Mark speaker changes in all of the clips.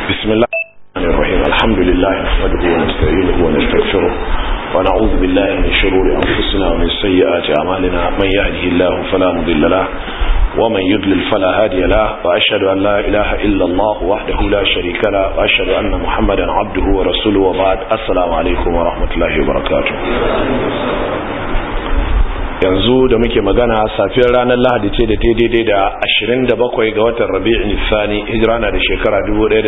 Speaker 1: بسم الله الرحمن الرحيم الحمد لله نحمده ونستعينه ونستغفره ونعوذ بالله من شرور أنفسنا ومن سيئات أعمالنا من يهده الله فلا مضل له ومن يضلل فلا هادي له وأشهد أن لا إله إلا الله وحده لا شريك له وأشهد أن محمدا عبده ورسوله وبعد السلام عليكم ورحمة الله وبركاته yanzu da muke magana safiyar ranar lahadi ce da ta daidai da 27 ga watan rabi'in nisani hijira na da shekara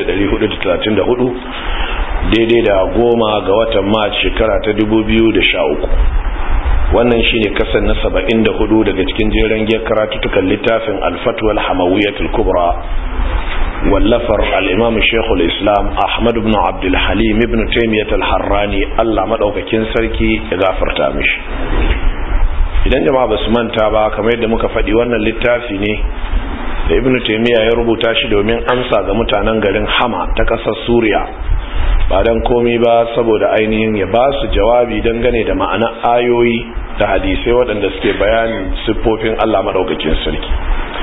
Speaker 1: 1434 daidai da goma ga watan march shekara ta 2013 wannan shine kasan na 74 daga cikin jeren giyar karatutukan littafin alfatwal hamawiyatul kubra wallafar al'imam shekul islam ahmad ibn abdulhalim ibn taimiyyat al-harrani allah maɗaukakin sarki ya gafarta mishi idan jama'a ba su manta ba kamar yadda muka faɗi wannan littafi ne da ibnu taimiyya ya rubuta shi domin amsa ga mutanen garin hama ta ƙasar suriya ba don komi ba saboda ainihin ya ba su jawabi dangane da ma'ana ayoyi da hadisai waɗanda suke bayanin siffofin allah maɗaukakin sarki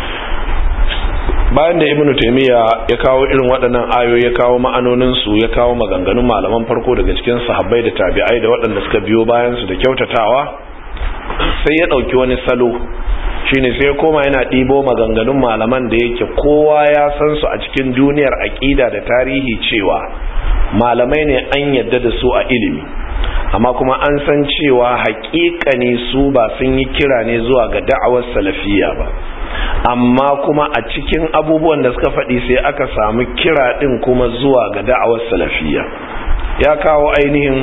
Speaker 1: bayan da ibnu taimiyya ya kawo irin waɗannan ayoyi ya kawo ma'anoninsu ya kawo maganganun malaman farko daga cikin sahabbai da tabi'ai da waɗanda suka biyo bayansu da kyautatawa sai ya ɗauki wani salo shine sai ya koma yana ɗibo maganganun malaman da yake kowa ya san su a cikin duniyar aƙida da tarihi cewa malamai ne an yadda da su a ilimi amma kuma an san cewa haƙiƙa ne su ba sun yi kira ne zuwa ga da'awar salafiya ba amma kuma a cikin abubuwan da suka faɗi sai aka samu kira ɗin kuma zuwa ga da'awar salafiya ya kawo ainihin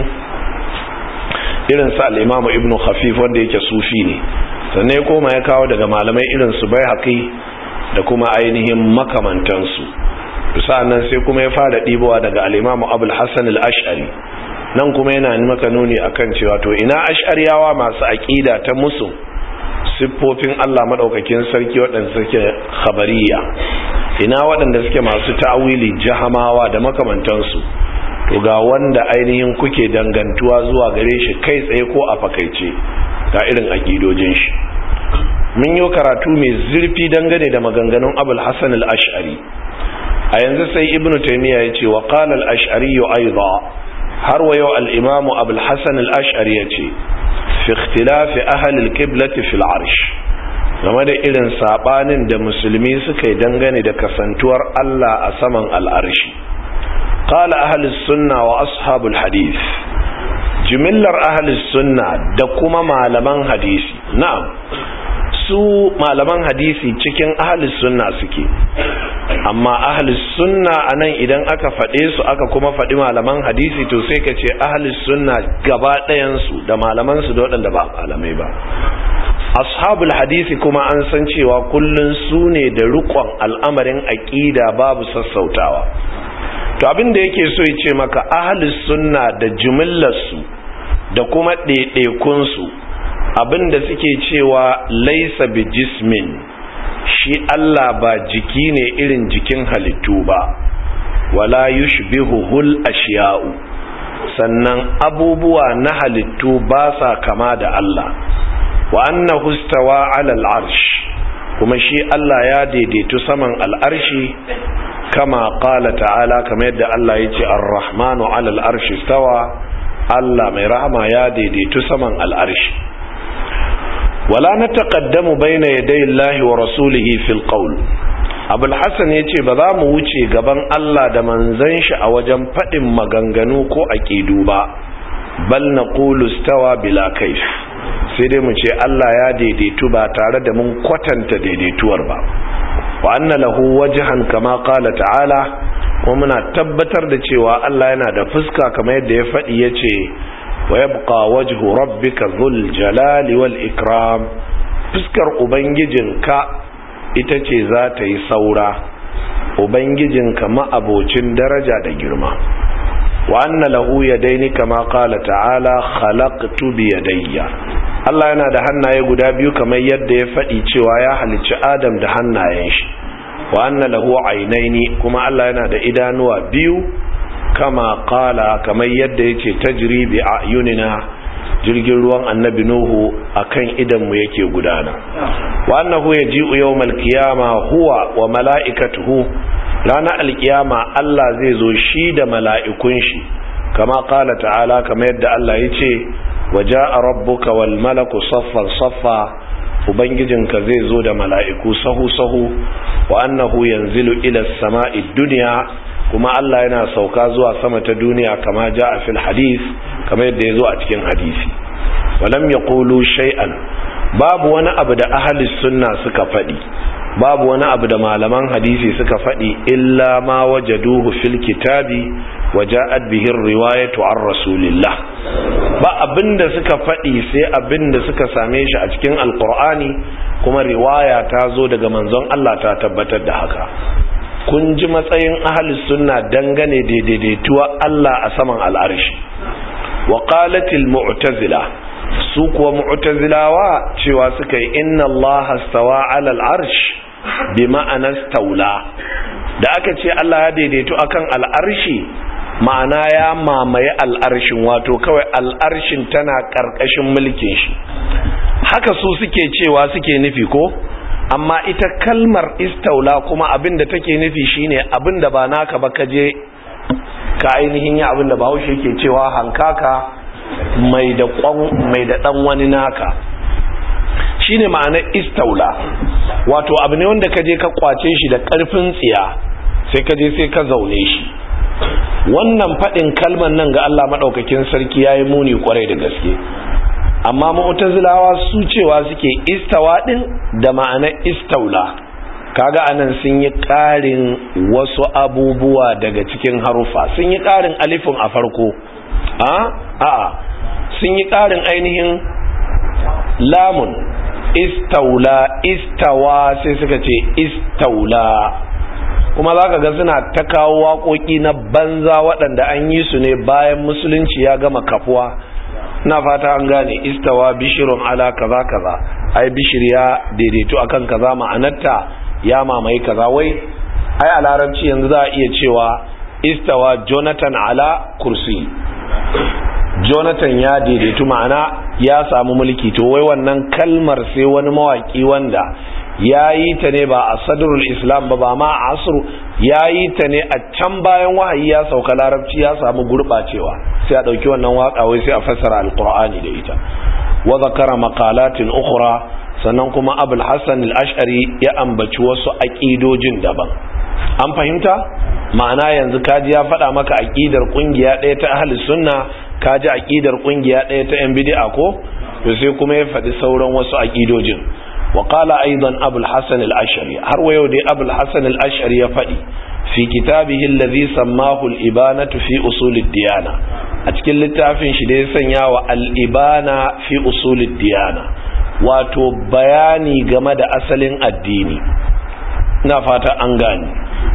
Speaker 1: irin su al'imamu ibn khafif wanda yake sufi ne sannan ya koma ya kawo daga malamai irin su bai haƙi da kuma ainihin makamantansu sa'annan sai kuma ya fara ɗibowa daga al'imamu abul hassan al'ashari nan kuma yana maka nuni akan cewa to ina ash'ariyawa masu aƙida ta musu siffofin allah maɗaukakin sarki waɗanda suke khabariya ina waɗanda suke masu ta'awili jahamawa da makamantansu to ga wanda ainihin kuke dangantuwa zuwa gare shi kai tsaye ko a fakaice ga irin aƙidojin shi mun yi karatu mai zurfi dangane da maganganun abul hassan al-ash'ari a yanzu sai ibnu taymiya ya ce wa qala al-ash'ari aiza har wa yau al-imamu abul hassan al-ash'ari ya ce fi ikhtilafi ahli al-qiblati fil arsh game da irin sabanin da musulmi suka yi dangane da kasantuwar Allah a saman al'arshi قال أهل السنة وأصحاب الحديث جملر أهل السنة دكما معلمان حديثي نعم su malaman hadisi cikin ahalus sunna suke amma ahalus sunna anan idan aka faɗe su aka kuma faɗi malaman hadisi to sai ka ce ahalus sunna gaba ɗayansu da malamansu da waɗanda ba malamai ba ashabul hadisi kuma an san cewa kullun su ne da rikon al'amarin aƙida babu sassautawa to abin da yake so ya ce maka ahalus sunna da jumillarsu da kuma ɗaiɗaikunsu abin da suke cewa laisa bi jismin shi Allah ba jiki ne irin jikin halittu ba wala yushbihu hul ashiya'u sannan abubuwa na halittu ba sa kama da Allah wa annahu stawa ala al-arsh kuma shi Allah ya daidaitu saman al'arshi kama qala ta'ala kamar yadda Allah ya ce ar-rahmanu 'ala al-arshi stawa Allah mai rahama ya daidaitu saman al-arshi wala nataqaddamu bayna yaday Allah wa rasulihi fil qawl Abul Hassan yace ba za mu wuce gaban Allah da manzon shi a wajen fadin maganganu ko aqidu ba bal naqulu stawa bila kayf sai dai mu ce Allah ya daidaitu ba tare da mun kwatanta daidaituwar ba wa anna lahu wajhan kama qala ta'ala kuma muna tabbatar da cewa Allah yana da fuska kamar yadda ya faɗi yace wa yabqa wajhu rabbika dhul jalali wal ikram fuskar ubangijinka ita ce za ta yi saura ubangijinka ma'abocin daraja da girma wa anna lahu yadaini kama qala ta'ala khalaqtu bi yadayya Allah yana da hannaye guda biyu kamar yadda ya faɗi cewa ya halicci Adam da hannayen shi wa anna lahu aynaini kuma Allah yana da idanuwa biyu kama qala kamar yadda yace tajri bi ayunina jirgin ruwan annabi nuhu akan idan mu yake gudana wa annahu yaji'u yawmal qiyama huwa wa mala'ikatuhu ranar alkiyama Allah zai zo shi da mala'ikun shi kama kala ta'ala kama yadda Allah ya ce waje a rabbuka wal malaku saffan saffa ubangijinka zai zo da mala'iku sahu-sahu wa annahu yanzilu ila sama'i duniya kuma Allah yana sauka zuwa sama ta duniya kama ja a fil hadis kama yadda ya zo a cikin hadisi walam ya kulu shay'an babu wani abu da ahalis sunna suka faɗi babu wani abu da malaman hadisi suka faɗi illa ma wajaduhu fil kitabi waja'at bihi riwayatu an rasulillah ba abinda suka faɗi sai abinda suka same shi a cikin alqur'ani kuma riwaya ta zo daga manzon Allah ta tabbatar da haka kun ji matsayin ahlus sunna dangane da daidaituwa Allah a saman al'arshi wa qalatil mu'tazila su kuwa mu'tazilawa cewa suka yi inna Allah stawa 'ala al-arsh bi ma'ana staula da aka ce Allah ya daidaitu akan al'arshi ma'ana ya mamaye al'arshin wato kawai al'arshin tana karkashin mulkin shi haka su suke cewa suke nufi ko amma ita kalmar istaula kuma abinda take nufi shine abinda ba naka ba kaje ka ainihin ya abinda bahaushe yake cewa hankaka mai da mai da dan wani naka shine ma'anar istaula wato abu ne wanda kaje ka kwace shi da karfin tsiya sai kaje sai ka zaune shi wannan fadin kalman nan ga Allah madaukakin sarki yayi muni kwarai da gaske amma mu'tazilawa su cewa suke istawa din da ma'anar istaula kaga anan sun yi ƙarin wasu abubuwa daga cikin harufa sun yi ƙarin alifin a farko a a sun yi ƙarin ainihin lamun istaula istawa sai suka ce istaula kuma za ka ga suna ta kawo waƙoƙi na banza waɗanda an yi su ne bayan musulunci ya gama kafuwa na fata an gane istawa bishirun ala kaza kaza ai bishir ya daidaito akan kaza ma'anarta ya mamaye kaza wai ai a larabci yanzu za a iya cewa istawa jonathan ala kursi jonathan ya daidaitu ma'ana ya samu mulki to wai wannan kalmar sai wani mawaki wanda ya yi ta ne ba a sadrul islam ba ba ma a asru ya yi ta ne a can bayan wahayi ya sauka larabci ya samu gurɓacewa sai a ɗauki wannan waƙa wai sai a fassara alƙur'ani da ita wa zakara maqalatin ukhra sannan kuma abul hassan al-ash'ari ya ambaci wasu aqidojin daban an fahimta ma'ana yanzu kaji ya faɗa maka aqidar kungiya ɗaya ta ahlus sunna kaji aqidar kungiya ɗaya ta yan bid'a ko to sai kuma ya faɗi sauran wasu aqidojin وقال أيضا أبو الحسن الأشعري هروا يودي أبو الحسن الأشعري يفدي في كتابه الذي سماه الإبانة في أصول الديانة أتكل التعفين شدي سنيا والإبانة في أصول الديانة wato bayani game da asalin addini na fata an gani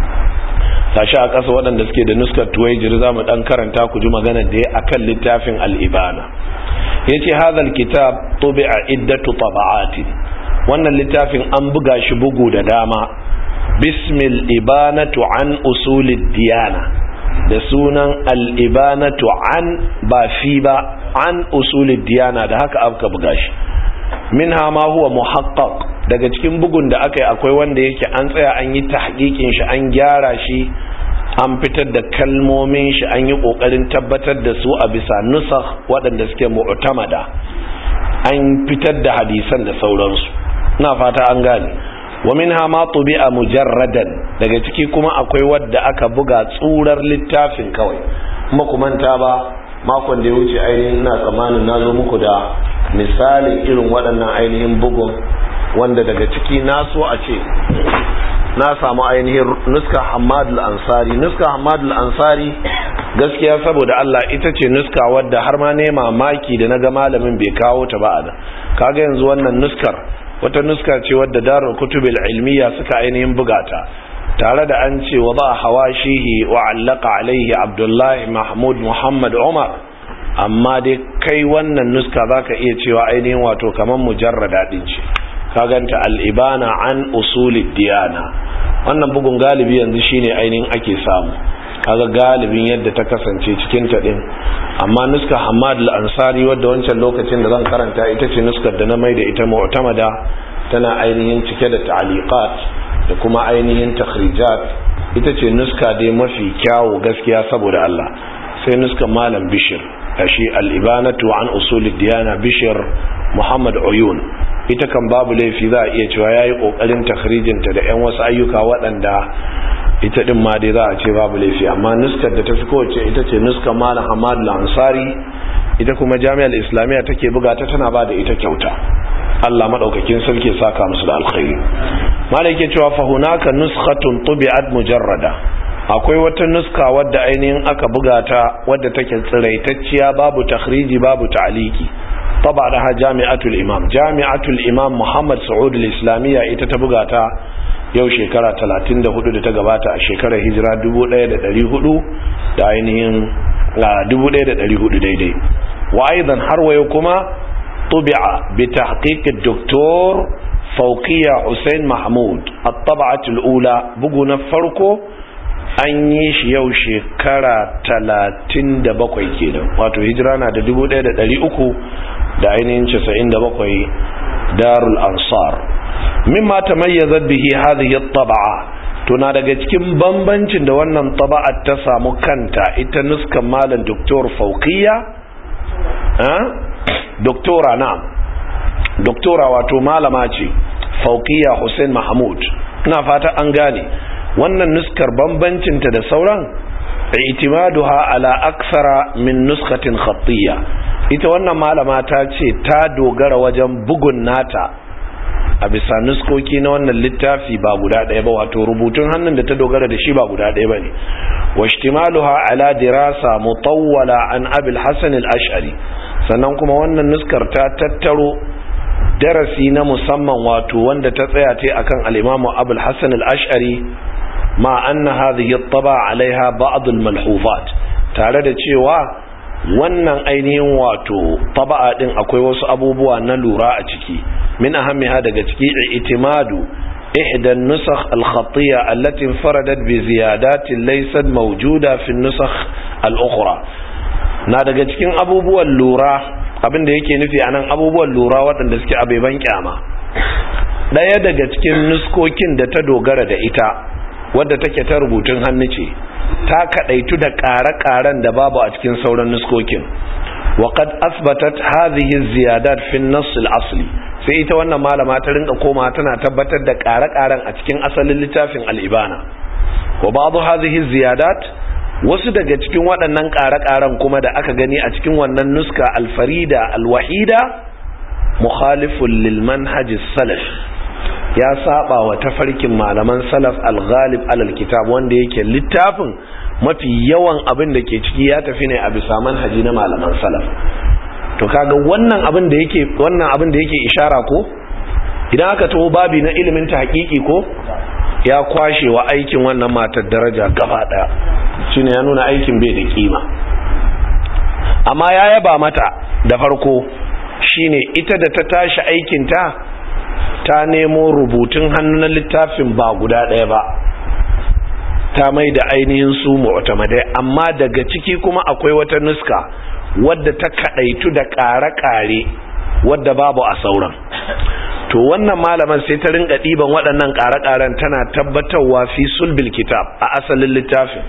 Speaker 1: tashi a ƙasa waɗanda suke da nuskar tuwaijir za mu ɗan karanta ku ji magana da ya akan littafin al'ibana ya ce hazal kitab tobe a iddatu taba'atin wannan littafin an buga shi bugu da dama bismil ibanatu an usulid diyana da sunan al'ibanatu an ba fi ba an usulid diyana da haka aka buga shi min ma huwa muhaqqaq daga cikin bugun da aka yi akwai wanda yake an tsaya an yi tahqiqin shi an gyara shi an fitar da kalmomin shi an yi kokarin tabbatar da su a bisa nusakh waɗanda suke mu'tamada an fitar da hadisan da sauransu ina fata an gane wa minha ma tubi'a mujarradan daga ciki kuma akwai wadda aka buga tsurar littafin kawai kuma ku manta ba makon da ya wuce ainihin ina tsammanin na zo muku da misalin irin waɗannan ainihin bugun wanda daga ciki na so a ce na samu ainihin nuska hamadul ansari nuska hamadul ansari gaskiya saboda Allah ita ce nuska wadda har ma ne mamaki da na ga malamin bai kawo ta ba a da kaga yanzu wannan nuskar wata nuska ce wadda darul kutubil ilmiya suka ainihin bugata tare da an ce wa ba hawashihi wa allaka alaihi abdullahi mahmud muhammad umar amma dai kai wannan nuska zaka iya cewa ainihin wato kamar mujarrada din ce ka ganta al-ibana an usulid diyana wannan bugun galibi yanzu shine ainihin ake samu kaga galibin yadda ta kasance cikin ta din amma nuska Hamad al-Ansari wadda wancan lokacin da zan karanta ita ce nuskar da na mai da ita mu'tamada tana ainihin cike da ta'liqat da kuma ainihin takhrijat ita ce nuska dai mafi kyawu gaskiya saboda Allah sai nuska malam bishir shi al-ibanatu an usulid diyana bishir muhammad uyun ita kan babu laifi za a iya cewa yayi kokarin takhrijinta da yan wasu ayyuka waɗanda ita din ma dai za a ce babu laifi amma nuskar da ta fi kowace ita ce nuskar malam hamad lansari ita kuma jami'ar islamiyya take buga ta tana ba da ita kyauta Allah madaukakin sarki saka musu da alkhairi malai yake cewa fa hunaka nuskhatun tubi'at mujarrada akwai wata nuska wadda ainihin aka buga ta wadda take tsiraitacciya babu takhriji babu ta'liki طبعا جامعة الإمام جامعة الإمام محمد سعود الإسلامية ita ta buga ta yau shekara 34 da ta gabata a shekarar hijira 1400 da ainihin 1400 daidai wa aidan har wayo kuma tubi'a bi tahqiq ad-doktor fawqiya Hussein Mahmud at-tab'at al-ula bugu na farko an yi shi yau shekara 37 kenan wato hijira na da 1300 da ainihin 97 darul ansar mimma tamayyazat bihi hadhihi at-tab'a to na daga cikin bambancin da wannan taba'at ta samu kanta ita nuskan malam doktor fauqiya eh doktora na doktora wato malama ce fauqiya Hussein Mahmud ina fata an gane wannan nuskar bambancin ta da sauran i'timaduha ala aksara min nuskatin khattiyya ita wannan malama ta ce ta dogara wajen bugun nata a bisa nuskoki na wannan littafi ba guda ɗaya ba wato rubutun hannun da ta dogara da shi ba guda ɗaya ba ne wa ishtimaluha ala dirasa mutawwala an abil hasan al-ash'ari sannan kuma wannan nuskar ta tattaro darasi na musamman wato wanda ta tsaya ta akan al-imamu abul hasan al-ash'ari ma anna hadhihi at-taba alaiha ba'd al-malhufat tare da cewa wannan ainihin wato taba'a din akwai wasu abubuwa na lura a ciki min ahammiha daga ciki itimadu ihda an-nusakh al-khattiyya allati infaradat bi ziyadatin laysat mawjuda fi an-nusakh al-ukhra na daga cikin abubuwan lura abinda yake nufi anan abubuwan lura waɗanda suke abeban kyama daya daga cikin nuskokin da ta dogara da ita wadda take ta rubutun hannu ce ta kadaitu da ƙare-ƙaren da babu a cikin sauran nuskokin وقد أثبتت هذه الزيادات في النص الأصلي sai ita wannan malama ta rinka koma tana tabbatar da ƙare-ƙaren a cikin asalin littafin al'ibana wa ba'adu hadhihi ziyadat wasu daga cikin waɗannan ƙare-ƙaren kuma da aka gani a cikin wannan nuska alfarida alwahida mukhalifun lil manhaj salaf ya saba wa tafarkin malaman salaf al-ghalib alal kitab wanda yake littafin mafi yawan abin da ke ciki ya tafi ne a bisa manhaji na malaman salaf to kaga wannan abin da yake wannan abin da yake ishara ko idan aka taho babi na ilimin ta hakiki ko ya kwashe wa aikin wannan matar daraja gaba daya shine ya nuna aikin bai da kima amma ya yaba mata da farko shine ita da ta tashi aikin ta ta nemo rubutun hannu na littafin ba guda ɗaya ba ta mai da ainihin su mu'tamadai amma daga ciki kuma akwai wata nuska wadda ta kadaitu da ƙare-ƙare wadda babu a sauran to wannan malaman sai ta rinka ɗiban waɗannan ƙare-ƙaren tana tabbatarwa fi sulbil kitab a asalin littafin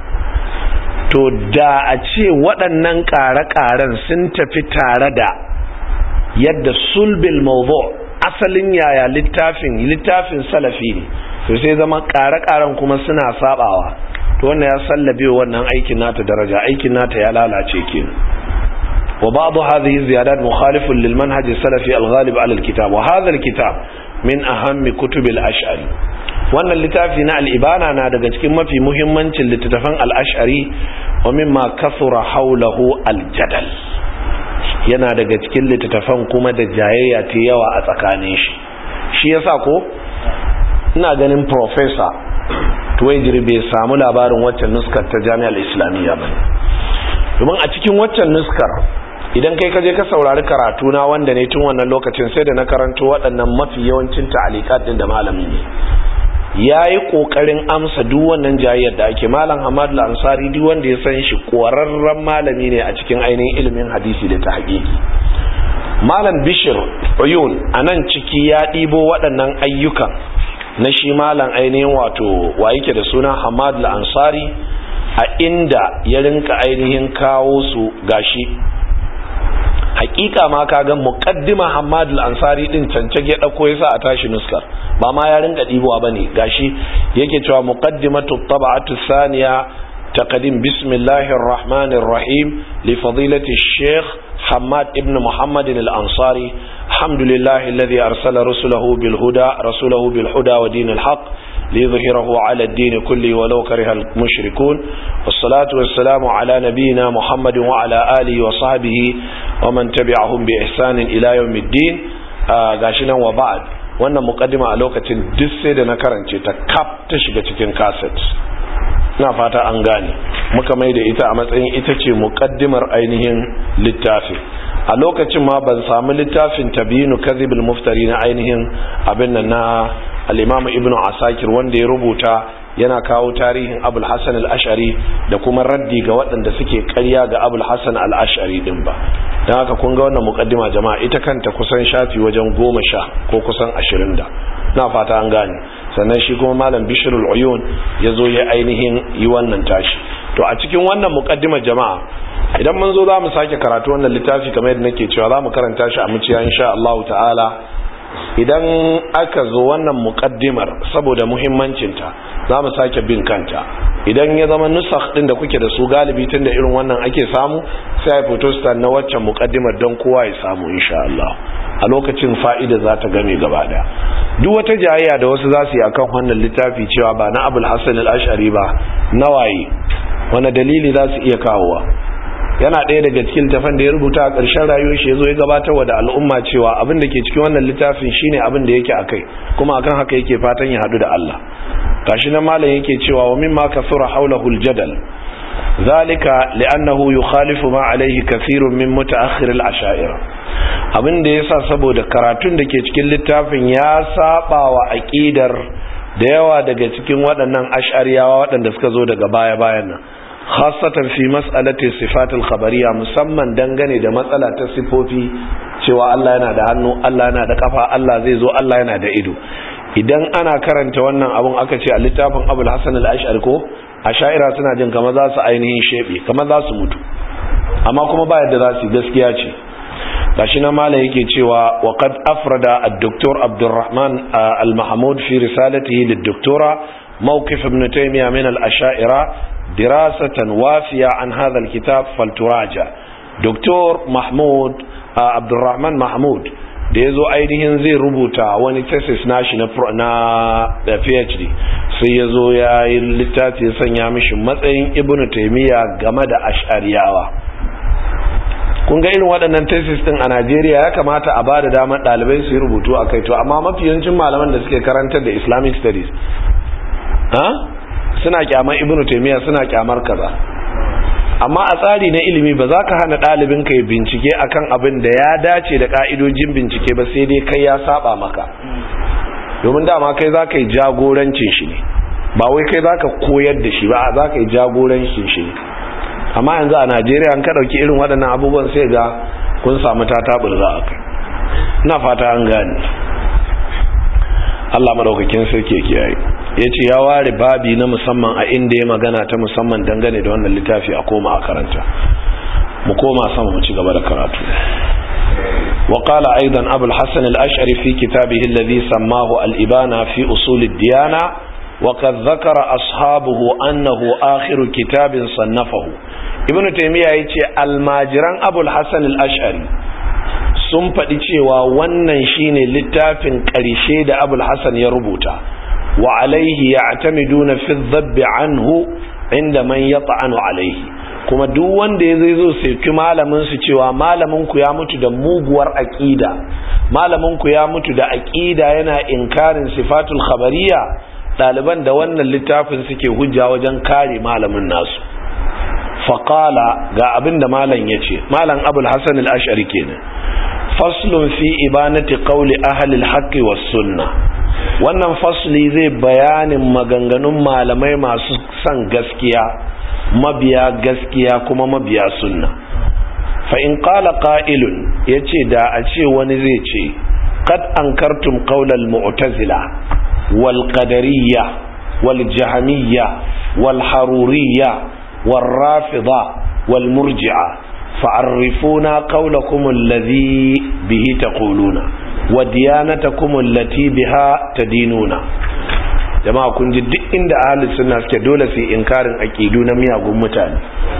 Speaker 1: to da a ce waɗannan ƙare-ƙaren sun tafi tare da yadda sulbil mawdu asalin yaya littafin littafin salafi ne to sai zama ƙare-ƙaren kuma suna sabawa to wannan ya sallabe wannan aikin nata daraja aikin nata ya lalace kenan wa ba'd hadhihi ziyadat mukhalifun lil manhaj salafi al-ghalib ala al-kitab wa hadha al-kitab min ahammi kutub al-ash'ari wannan littafi na al-ibana na daga cikin mafi muhimmancin littattafan al-ash'ari wa mimma kasura hawlahu al-jadal yana daga cikin littattafan kuma da jayayya ta yawa a tsakanin shi shi yasa ko ina ganin professor tuwajiri bai samu labarin waccan nuskar ta jami'ar islamiyya ba domin a cikin waccan nuskar idan kai kaje ka saurari karatu na wanda ne tun wannan lokacin sai da na karanto waɗannan mafi yawancin ta'alikat din da malami ne yayi kokarin amsa duk wannan jayayyar da ake malam Hamad al-Ansari duk wanda ya san shi ƙwararren malami ne a cikin ainihin ilimin hadisi da tahqiqi malam Bishir Uyun anan ciki ya ɗibo waɗannan ayyukan na shi malam ainihin wato wa yake da suna hamad al-ansari a inda ya rinka ainihin kawo su gashi hakika ma kaga muqaddima hamad al-ansari din cancage ya dauko yasa a tashi nuskar ba ma ya rinka dibowa bane gashi yake cewa muqaddimatu tab'atu thaniya تقديم بسم الله الرحمن الرحيم لفضيلة الشيخ حماد ابن محمد الأنصاري الحمد لله الذي أرسل رسله بالهدى رسوله بالهدى ودين الحق ليظهره على الدين كله ولو كره المشركون والصلاة والسلام على نبينا محمد وعلى آله وصحبه ومن تبعهم بإحسان إلى يوم الدين غاشنا وبعد wannan mukaddima a lokacin duk sai da na karance ta kaf ta shiga cikin cassette na fata an gane muka mai da ita a matsayin ita ce mukaddimar ainihin littafin a lokacin ma ban samu littafin tabinu kadhibul muftari na ainihin abin nan na al-imam ibnu asakir wanda ya rubuta yana kawo tarihin abul hasan al-ash'ari da kuma raddi ga waɗanda suke ƙarya ga abul hasan al-ash'ari din ba don haka kun ga wannan mukaddima jama'a ita kanta kusan shafi wajen goma sha ko kusan ashirin da na fata an gane sannan shi kuma malam bishirul uyun ya zo ya ainihin yi wannan tashi to a cikin wannan mukaddimar jama'a idan mun zo za mu sake karatu wannan littafi kamar yadda nake cewa za mu karanta shi a muciya insha Allah ta'ala idan aka zo wannan mukaddimar saboda muhimmancinta za mu sake bin kanta idan ya zama nusakh din da kuke da su galibi tun da irin wannan ake samu sai a fito na waccan mukaddimar don kowa ya samu insha Allah a lokacin fa'ida za ta game gaba daya duk wata jayayya da wasu za su yi akan wannan littafi cewa ba na abul hassan al-ash'ari ba nawaye wani dalili za su iya kawowa yana ɗaya daga cikin tafan da ya rubuta a ƙarshen rayuwar shi ya zo ya gabatarwa da al'umma cewa abin da ke cikin wannan littafin shine abin da yake akai kuma akan haka yake fatan ya haɗu da Allah gashi nan malam yake cewa wa mimma kasura hawlahu al-jadal zalika li'annahu yukhalifu ma alayhi kathirun min mutaakhir al-asha'ira abin da yasa saboda karatun da ke cikin littafin ya saba wa aqidar da yawa daga cikin waɗannan ash'ariyawa waɗanda suka zo daga baya-bayan nan khasatan fi mas'alati sifatul khabariya musamman dangane da matsala ta sifofi cewa Allah yana da hannu Allah yana da kafa Allah zai zo Allah yana da ido idan ana karanta wannan abun aka ce a littafin Abul Hasan al-Ash'ari ko asha'ira suna jin kamar za su ainihin shebe kamar za su mutu amma kuma ba yadda za su gaskiya ce gashi na mala yake cewa wa qad afrada ad-doktor Abdurrahman al-Mahmud fi risalatihi lid-doktora mawqif ibn Taymiyyah min al-asha'ira dirasatan wafiya an hadha al-kitab falturaja Dr. Mahmud Abdurrahman Mahmud da yazo ainihin zai rubuta wani thesis nashi na na PhD sai yazo ya yi littafi ya sanya mishi matsayin Ibn Taymiyyah game da Ash'ariyawa kun ga irin waɗannan thesis din a Najeriya ya kamata a bada damar ɗalibai su yi rubutu a kai to amma mafi yawancin malaman da suke karantar da Islamic studies ha suna kyamar Ibn Taymiyyah suna kyamar kaza amma a tsari na ilimi ba za ka hana ɗalibin ka yi bincike akan abin da ya dace da ka'idojin bincike ba sai dai kai ya saba maka domin dama kai za ka yi jagorancin shi ne ba wai kai za ka koyar da shi ba za ka yi jagorancin shi ne amma yanzu a najeriya an ka ɗauki irin waɗannan abubuwan sai ga kun samu tataɓur za a kai ina fata an gane allah maɗaukakin sarki kiyaye ya ce ya ware babi na musamman a inda ya magana ta musamman dangane da wannan littafi a koma a karanta mu koma sama mu ci gaba da karatu وقال أيضا أبو الحسن الأشعري في كتابه الذي سماه الإبانة في أصول الديانة وقد ذكر أصحابه أنه آخر كتاب صنفه ابن تيمية يتي الماجران أبو الحسن الأشعري sun faɗi cewa wannan shine littafin ƙarshe da abul hasan ya rubuta wa alaihi ya'tamiduna fi dhabbi anhu inda man yata'anu alaihi kuma duk wanda ya zai zo sai malamin su cewa malamin ku ya mutu da muguwar aqida malamin ku ya mutu da aqida yana inkarin sifatul khabariya daliban da wannan littafin suke hujja wajen kare malamin nasu faqala ga abin da malam yace malam abul hasan al-ash'ari kenan faslun fi ibanati qawli ahli al-haqqi was sunnah wannan fasli zai bayanin maganganun malamai masu son gaskiya mabiya gaskiya kuma mabiya sunna fa in qala qa'ilun yace da a ce wani zai ce kad ankartum qawlal mu'tazila wal qadariyya wal jahmiyya wal haruriyya wal rafida wal murji'a fa'arrifuna qawlakum alladhi bihi taquluna wa diyanatakum allati biha tadinuna jama'a kun ji duk inda ahlus sunna suke dole su inkarin aqidu na miyagun mutane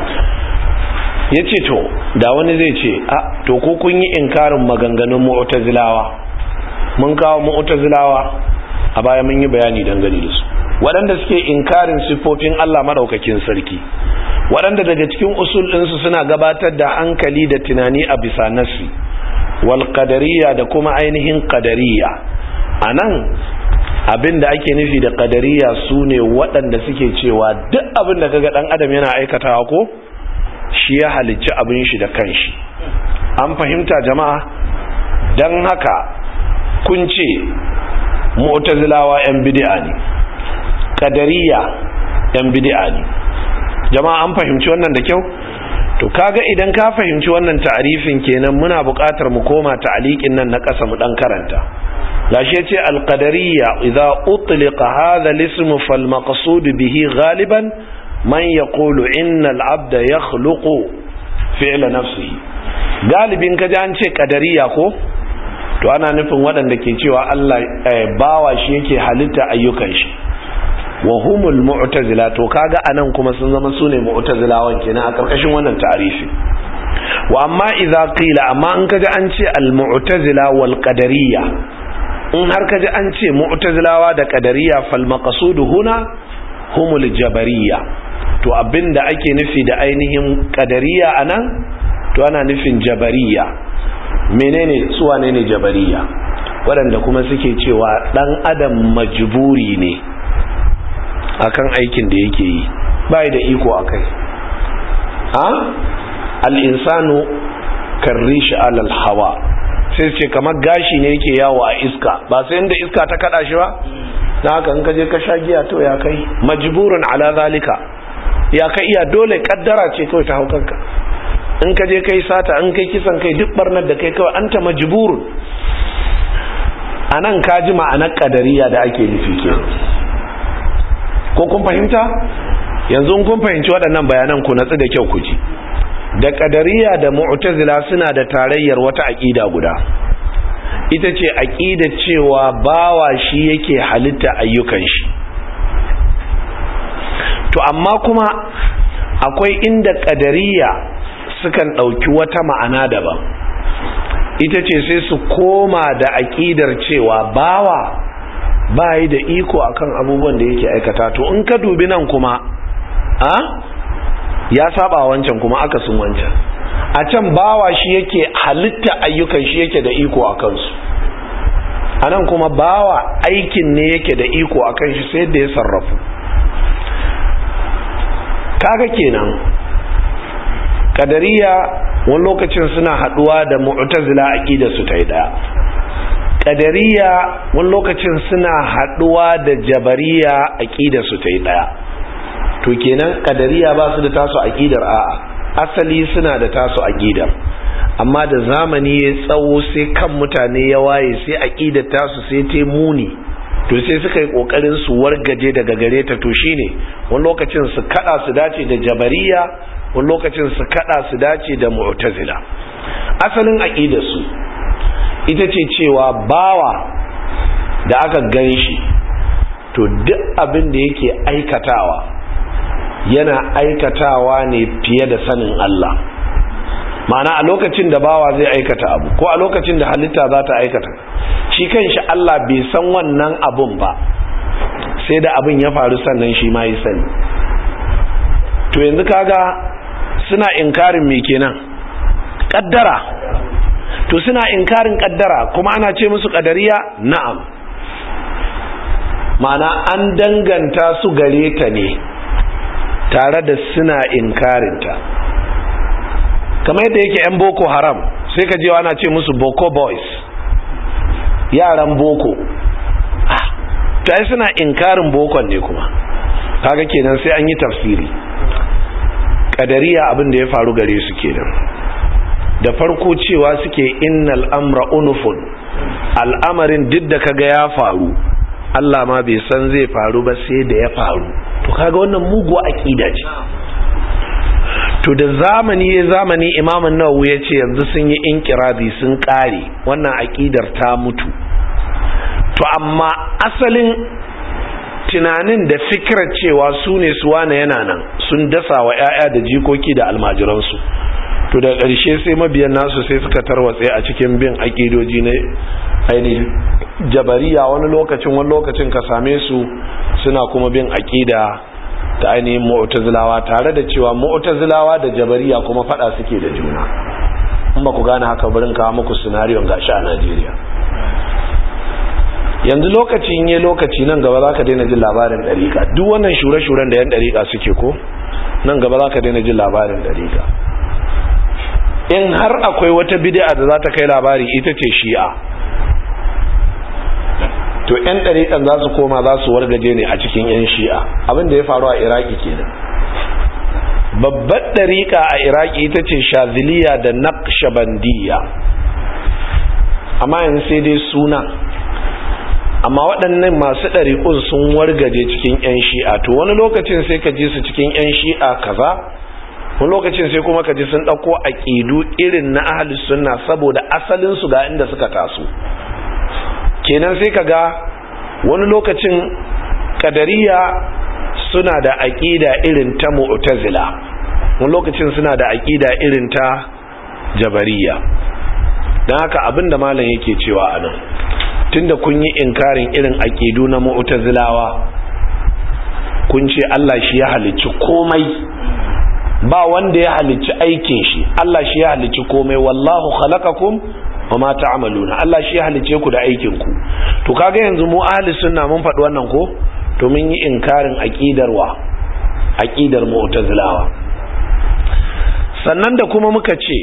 Speaker 1: yace to da wani zai ce a to ko kun yi inkarin maganganun mu'tazilawa mun kawo mu'tazilawa a baya mun yi bayani dangane da su waɗanda suke inkarin siffofin Allah madaukakin sarki waɗanda daga cikin usul ɗinsu suna gabatar da hankali da tunani a bisa nassi wal qadariyya da kuma ainihin qadariyya anan abin da ake nufi da qadariyya sune waɗanda suke cewa duk abin da kaga dan adam yana aikatawa ko shi ya halicci abin shi da kanshi an fahimta jama'a dan haka kun ce mu'tazilawa yan bid'a ne qadariyya yan bid'a ne jama'a an fahimci wannan da kyau to kaga idan ka fahimci wannan ta'arifin kenan muna buƙatar mu koma ta'aliqin nan na ƙasa mu dan karanta gashi yace al-qadariyya idza utliqa hadha al-ism fal maqsud bihi ghaliban man yaqulu inna al-abda yakhluqu fi'la nafsihi galibin kaji an ce qadariyya ko to ana nufin waɗanda ke cewa Allah bawa shi yake halitta ayyukan shi wa humul mu'tazila to kaga anan kuma sun zama sune mu'tazilawan kenan a karkashin wannan ta'arifi wa amma idza qila amma in kaji an ce al mu'tazila wal qadariyya in har kaji an ce mu'tazilawa da qadariyya fal maqsud huna humul jabariyya to abinda ake nufi da ainihin qadariyya anan to ana nufin jabariyya menene su wane ne jabariyya waɗanda kuma suke cewa dan adam majburi ne akan aikin da yake yi bai da iko akai a al-insanu karrishi alal hawa sai ce kamar gashi ne yake yawo a iska ba sai inda iska ta kada shi ba na haka in ka je ka sha giya to ya kai majburun ala zalika ya kai iya dole kaddara ce kawai ta haukanka in ka je kai sata in kai kisan kai duk barnar da kai kawai anta majburun anan ka ji ma'anar kadariya da ake nufi kenan ko kun fahimta yanzu kun fahimci waɗannan bayanan ku natsu da kyau ku ji da ƙadariya da mu'tazila suna da tarayyar wata aƙida guda ita ce aƙida cewa bawa shi yake halitta ayyukan shi to amma kuma akwai inda ƙadariya sukan ɗauki wata ma'ana daban ita ce sai su koma da aƙidar cewa bawa ba yi da iko akan abubuwan da yake aikata to in ka dubi nan kuma a ya saba wancan kuma aka sun wancan a can bawa shi yake halitta ayyukan shi yake da iko a kansu a nan kuma bawa aikin ne yake da iko a kan shi sai da ya sarrafu kaga kenan kadariya wani lokacin suna haduwa da mu'tazila aqida su ta yi daya kadariya wani lokacin suna haduwa da jabariya aqida su ta yi daya to kenan kadariya ba su da tasu aqidar a'a asali suna da tasu aqidar amma da zamani ya tsawo sai kan mutane ya waye sai aqidar tasu sai ta muni to sai suka yi kokarin su wargaje daga gare ta to shine wani lokacin su kada su dace da jabariya wani lokacin su kada su dace da mu'tazila asalin aqidar su ita ce cewa bawa da aka gan shi to duk abin da yake aikatawa yana aikatawa ne fiye da sanin Allah ma'ana a lokacin da bawa zai aikata abu ko a lokacin da halitta za ta aikata shi kanshi Allah bai san wannan abun ba sai da abin ya faru sannan shi ma yi sani to yanzu kaga suna inkarin me kenan kaddara to suna inkarin kaddara kuma ana ce musu kadariya na'am ma'ana an danganta su gare ta ne tare da suna inkarinta kamar yadda yake 'yan boko haram sai ka jewa ana ce musu boko boys yaran boko ah ta yi suna inkarin bokon ne kuma kaga kenan sai an yi tafsiri kadariya abin da ya faru gare su kenan da farko cewa suke innal amra unufun al'amarin duk da kaga ya faru Allah ma bai san zai faru ba sai da ya faru to kaga wannan muguwa aqida ce to da zamani ya zamani imamun nawawi ya ce yanzu sun yi inkirazi sun kare wannan aqidar ta mutu to amma asalin tunanin da fikirar cewa su ne su wane yana nan sun dasa wa 'ya'ya da jikoki da almajiransu to da ƙarshe sai mabiyan nasu sai suka tarwatse a cikin bin aƙidoji na ainihin jabariya wani lokacin wani lokacin ka same su suna kuma bin aƙida ta ainihin mu'tazilawa tare da cewa mu'tazilawa da jabariya kuma fada suke da juna in ba ku gane haka barin kawo muku sinariyon gashi a Najeriya yanzu lokacin yi lokaci nan gaba za ka daina jin labarin ɗariƙa duk wannan shure-shuren da yan ɗariƙa suke ko nan gaba za ka daina jin labarin ɗariƙa in har akwai wata bid'a da za ta kai labari ita ce shi'a to yan ɗariƙan za su koma za su wargaje ne a cikin yan shi'a abin da ya faru a iraki kenan babbar ɗariƙa a iraki ita ce shaziliya da naqshbandiyya amma yanzu sai dai suna amma waɗannan masu ɗariƙun sun wargaje cikin 'yan shi'a to wani lokacin sai ka ji su cikin 'yan shi'a kaza wani lokacin sai kuma ka ji sun ɗauko aƙidu irin na ahalus sunna saboda asalinsu ga inda suka taso kenan sai ka ga wani lokacin kadariya suna da aƙida irin ta mu'tazila wani lokacin suna da aƙida irin ta jabariya don haka abin da malam yake cewa a nan tunda kun yi inkarin irin aƙidu na mu'tazilawa kun ce Allah shi ya halicci komai ba wanda ya halicci aikin shi Allah shi ya halicci komai wallahu khalaqakum wa ma ta'maluna Allah shi ya halicce ku da aikin ku to kaga yanzu mu ahli sunna mun faɗi wannan ko to mun yi inkarin aqidar wa aqidar mu'tazilawa sannan da kuma muka ce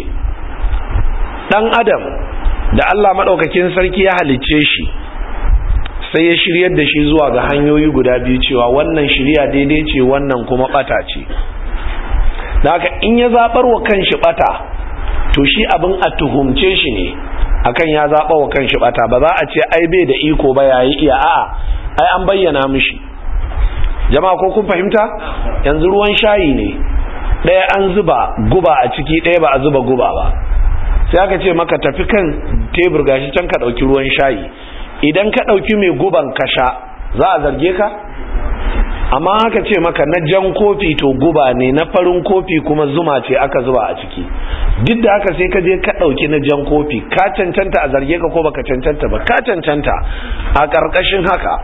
Speaker 1: dan adam da Allah maɗaukakin sarki ya halicce shi sai ya shiryar da shi zuwa ga hanyoyi guda biyu cewa wannan shirya daidai ce wannan kuma ɓata ce da haka in ya zaɓar wa kanshi ɓata to shi abin a tuhumce shi ne akan ya zaɓa wa kanshi ɓata ba za a ce ai bai da iko ba yayi iya a'a ai an bayyana mishi jama'a ko kun fahimta yanzu ruwan shayi ne ɗaya an zuba guba a ciki ɗaya ba a zuba guba ba sai aka ce maka tafi kan tebur gashi can ka ɗauki ruwan shayi idan ka ɗauki mai guban ka sha za a zarge ka amma aka ce maka na jan kofi to guba ne na farin kofi kuma zuma ce aka zuba a ciki duk da haka sai ka je ka ɗauki na jan kofi ka cancanta a zarge ka ko baka cancanta ba ka cancanta a ƙarƙashin haka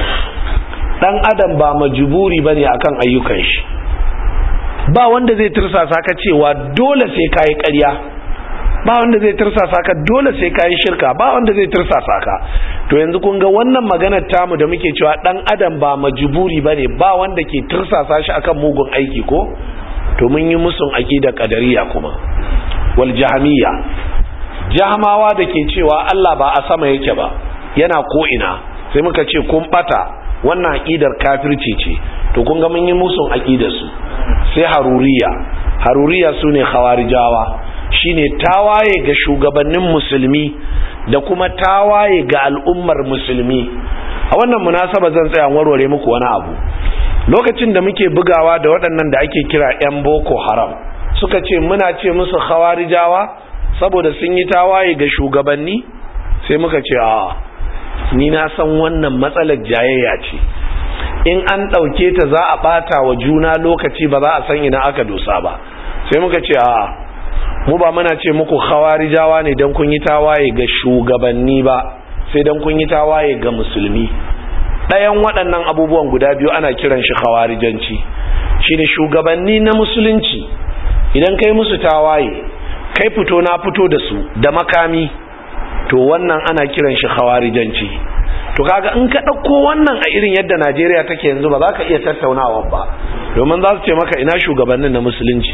Speaker 1: ɗan adam ba majuburi bane akan ayyukan shi ba wanda zai tursasa ka cewa dole sai ka yi ƙarya ba wanda zai tursasa ka dole sai ka yi shirka ba wanda zai tursasa ka to yanzu kun ga wannan maganar tamu da muke cewa dan adam ba majburi bane ba wanda ke tursasa shi akan mugun aiki ko to mun yi musun aqida qadariya kuma wal jahmiya jahmawa da ke cewa Allah ba a sama yake ba yana ko ina sai muka ce kun bata wannan aqidar kafirci ce to kun ga mun yi musun aqidar su sai haruriya haruriya sune khawarijawa shine tawaye ga shugabannin musulmi da kuma tawaye ga al'ummar musulmi a wannan munasaba zan tsaya warware muku wani abu lokacin da muke bugawa da waɗannan da ake kira 'yan boko haram suka ce muna ce musu khawarijawa saboda sun yi tawaye ga shugabanni sai muka ce a ni na san wannan matsalar jayayya ce in an ɗauke ta za a ɓata wa juna lokaci ba za a san ina aka dosa ba sai muka ce a mu ba muna ce muku khawarijawa ne don kun yi tawaye ga shugabanni ba sai don kun yi tawaye ga musulmi ɗayan waɗannan abubuwan guda biyu ana kiran shi khawarijanci shine shugabanni na musulunci idan kai musu tawaye kai fito na fito da su da makami to wannan ana kiran shi khawarijanci to kaga in ka ɗauko wannan a irin yadda Najeriya take yanzu ba za ka iya tattaunawa ba domin za su ce maka ina shugabannin na musulunci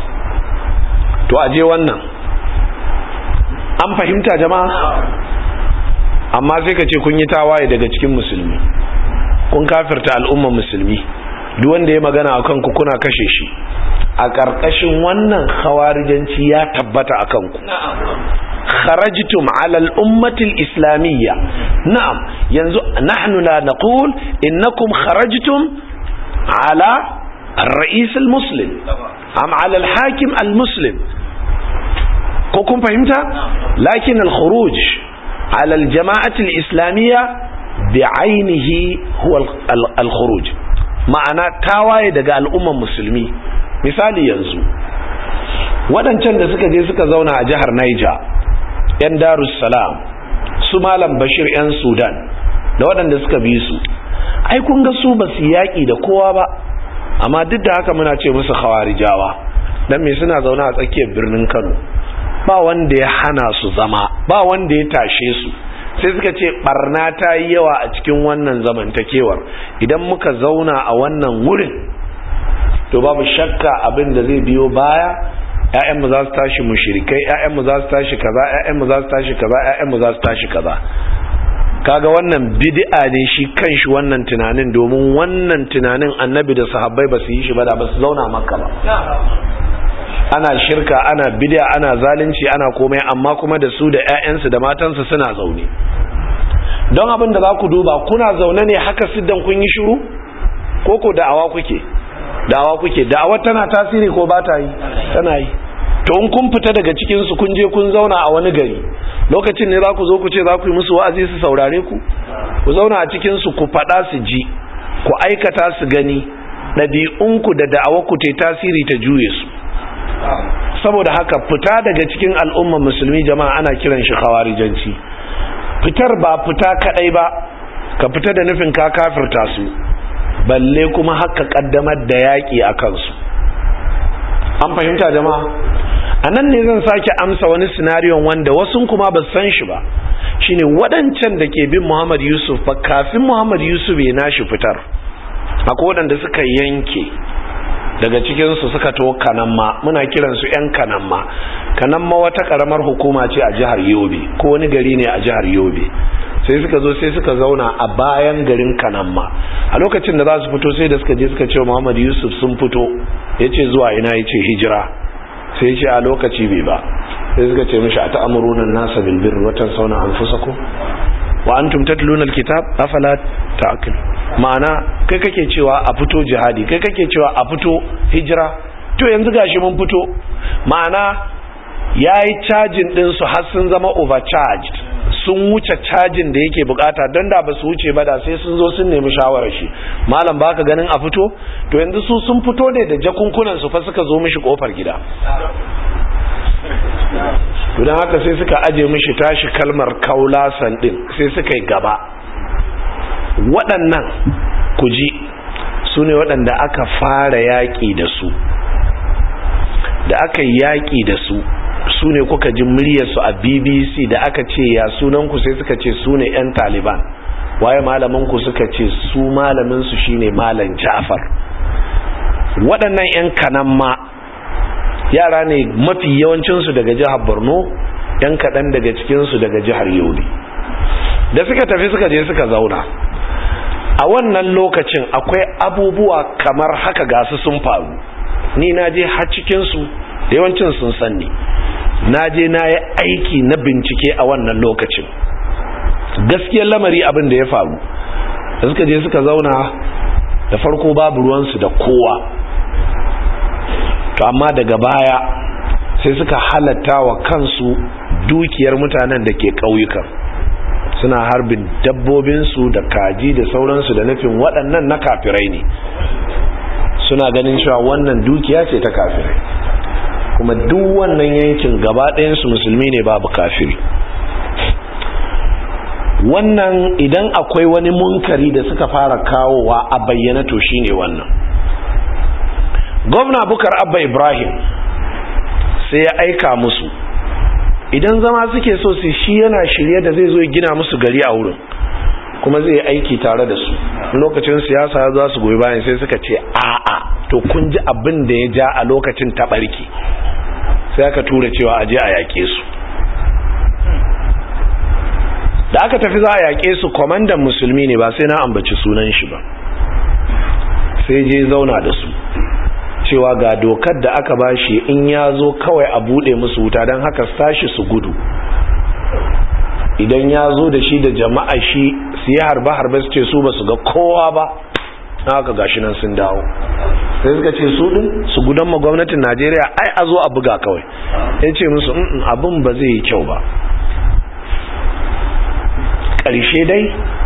Speaker 1: to aje wannan an fahimta jama'a amma sai ka ce kun yi tawaye daga cikin musulmi kun kafirta al'umman musulmi duk wanda ya magana a kanku kuna kashe shi a ƙarƙashin wannan khawarijanci ya tabbata a kanku kharajtum ala al-ummati al-islamiyya na'am yanzu nahnu la naqul innakum kharajtum ala الرئيس المسلم أم على الحاكم المسلم كوكم فهمت لكن الخروج على الجماعة الإسلامية بعينه هو الخروج ma'ana tawaye daga al'umman musulmi misali yanzu waɗancan da suka je suka zauna a jihar Niger 'yan Darussalam su Malam Bashir 'yan Sudan da waɗanda suka bi su ai kun ga su ba su yaƙi da kowa ba amma duk da haka muna ce musu khawarijawa dan me suna zaune a tsakiyar birnin Kano ba wanda ya hana su zama ba wanda ya tashe su sai suka ce barna ta yi yawa a cikin wannan zamantakewar idan muka zauna a wannan wurin to babu shakka abin da zai biyo baya ƴaƴanmu za su tashi mushrikai ƴaƴanmu za su tashi kaza ƴaƴanmu za su tashi kaza ƴaƴanmu za su tashi kaza kaga wannan bid'a ne shi kanshi wannan tunanin domin wannan tunanin annabi da sahabbai ba su yi shi ba da ba su zauna makka ba ana shirka ana bid'a ana zalunci ana komai amma kuma da su da ƴaƴansu da matansu suna zaune don abin da za ku duba kuna zaune ne haka siddan kun yi shiru ko ko da'awa kuke da'awa kuke da'awa tana tasiri ko ba ta yi tana yi to in kun fita daga cikin su kun je kun zauna a wani gari lokacin ne za ku zo ku ce za ku yi musu wa'azi su saurare ku ku zauna a cikin su ku faɗa su ji ku aikata su gani ɗabi'unku da da'awarku ta tasiri ta juye su saboda haka fita daga cikin al'ummar musulmi jama'a ana kiran shi khawarijanci fitar ba fita kadai ba ka fita da nufin ka kafirta su balle kuma haka kaddamar da yaƙi a kansu an fahimta jama'a a nan ne zan sake amsa wani sinariyon wanda wasu kuma ba san shi ba shine waɗancan da ke bin muhammad yusuf ba kafin muhammad yusuf ya nashi fitar akwai waɗanda suka yanke daga cikinsu suka to kanamma muna kiransu 'yan kanamma kanamma wata karamar hukuma ce a jihar yobe ko wani gari ne a jihar yobe sai suka zo sai suka zauna a bayan garin kanamma a lokacin da za su fito sai da suka je suka ce muhammad yusuf sun fito ya ce zuwa ina ya ce hijira sai ce a lokaci bai ba sai suka ce mishi a ta'amurunan nasa bilbir watan sauna an fusaku wa antum tatluna alkitab afala ta'qil ma'ana kai kake cewa a fito jihadi kai kake cewa a fito hijira to yanzu gashi mun fito ma'ana yayi cajin din su har sun zama overcharged sun wuce cajin da yake bukata don da ba su wuce ba da sai sun zo sun nemi shawarar shi malam baka ganin a fito to yanzu su sun fito ne da jakunkunan su fa suka zo mishi kofar gida don haka sai suka aje mishi tashi kalmar kaulasan din sai suka yi gaba waɗannan ku ji su ne waɗanda aka fara yaƙi da su da aka yi yaƙi da su su ne kuka ji muryarsu a bbc da aka ce ya sunanku sai suka ce su ne 'yan taliban waye malamanku suka ce su malaminsu shine malam jafar waɗannan 'yan kanan ma yara ne mafi yawancinsu daga jihar borno 'yan kaɗan daga cikinsu daga jihar yobe da suka tafi suka je suka zauna a wannan lokacin akwai abubuwa kamar haka gasu sun faru ni na je har cikinsu da yawancin sun sanni na je na yi aiki na bincike a wannan lokacin gaskiyar lamari abin da ya faru da suka je suka zauna da farko babu ruwansu da kowa to amma daga baya sai suka halatta wa kansu dukiyar mutanen da ke ƙauyukan suna harbin dabbobinsu da kaji da sauransu da nufin waɗannan na kafirai ne suna ganin cewa wannan dukiya ce ta kafirai kuma duk wannan yankin gaba ɗayansu musulmi ne babu kafiri wannan idan akwai wani munkari da suka fara kawowa a bayyana to shine wannan gwamna bukar abba ibrahim sai ya aika musu idan zama suke so su shi yana shirye da zai zo gina musu gari a wurin kuma zai aiki tare da su lokacin siyasa za su goyi bayan sai suka ce a'a to kun ji abin da ya ja a lokacin taɓarki sai aka tura cewa aje a yaƙe su da aka tafi za a yaƙe su kwamandan musulmi ne ba sai na ambaci sunan shi ba sai je zauna da su cewa ga dokar da aka bashi in ya zo kawai a bude musu wuta don haka sashi su gudu idan ya zo da shi da jama'a shi su yi harbe-harbe su ce su ba su ga kowa ba na haka gashi nan sun dawo sai suka ce su din su gudan ma gwamnatin najeriya ai a zo a buga kawai ya ce musu abin ba zai yi kyau ba ƙarshe dai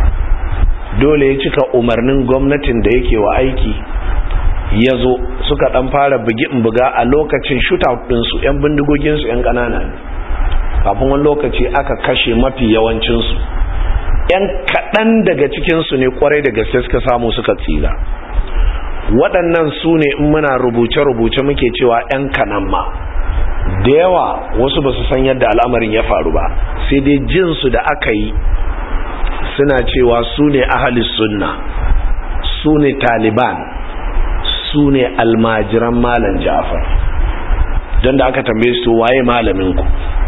Speaker 1: dole ya cika umarnin gwamnatin da yake wa aiki ya zo suka ɗan fara bugi buga a lokacin shootout ɗinsu 'yan bindigoginsu 'yan ƙanana ne kafin wani lokaci aka kashe mafi yawancinsu 'yan kaɗan daga cikinsu ne kwarai da gaske suka samu suka tsira waɗannan su ne in muna rubuce-rubuce muke cewa 'yan kanan ma da yawa wasu ba su san yadda al'amarin ya faru ba sai dai jinsu da aka yi suna cewa su ne ahalis sunna su ne taliban su ne almajiran malam jafar don da aka tambaye su waye malaminku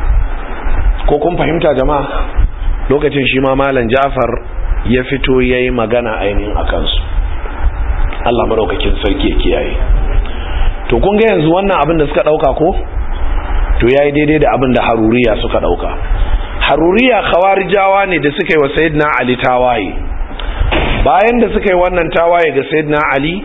Speaker 1: ko kun fahimta jama'a lokacin shi ma malam jafar ya fito ya yi magana ainihin a kansu allah maɗaukakin sarki ya kiyaye to kun ga yanzu wannan abin da suka ɗauka ko to ya yi daidai da abin da haruriya suka ɗauka haruriya khawarijawa ne da suka yi wa sayyidina ali tawaye bayan da suka yi wannan tawaye ga sayyidina ali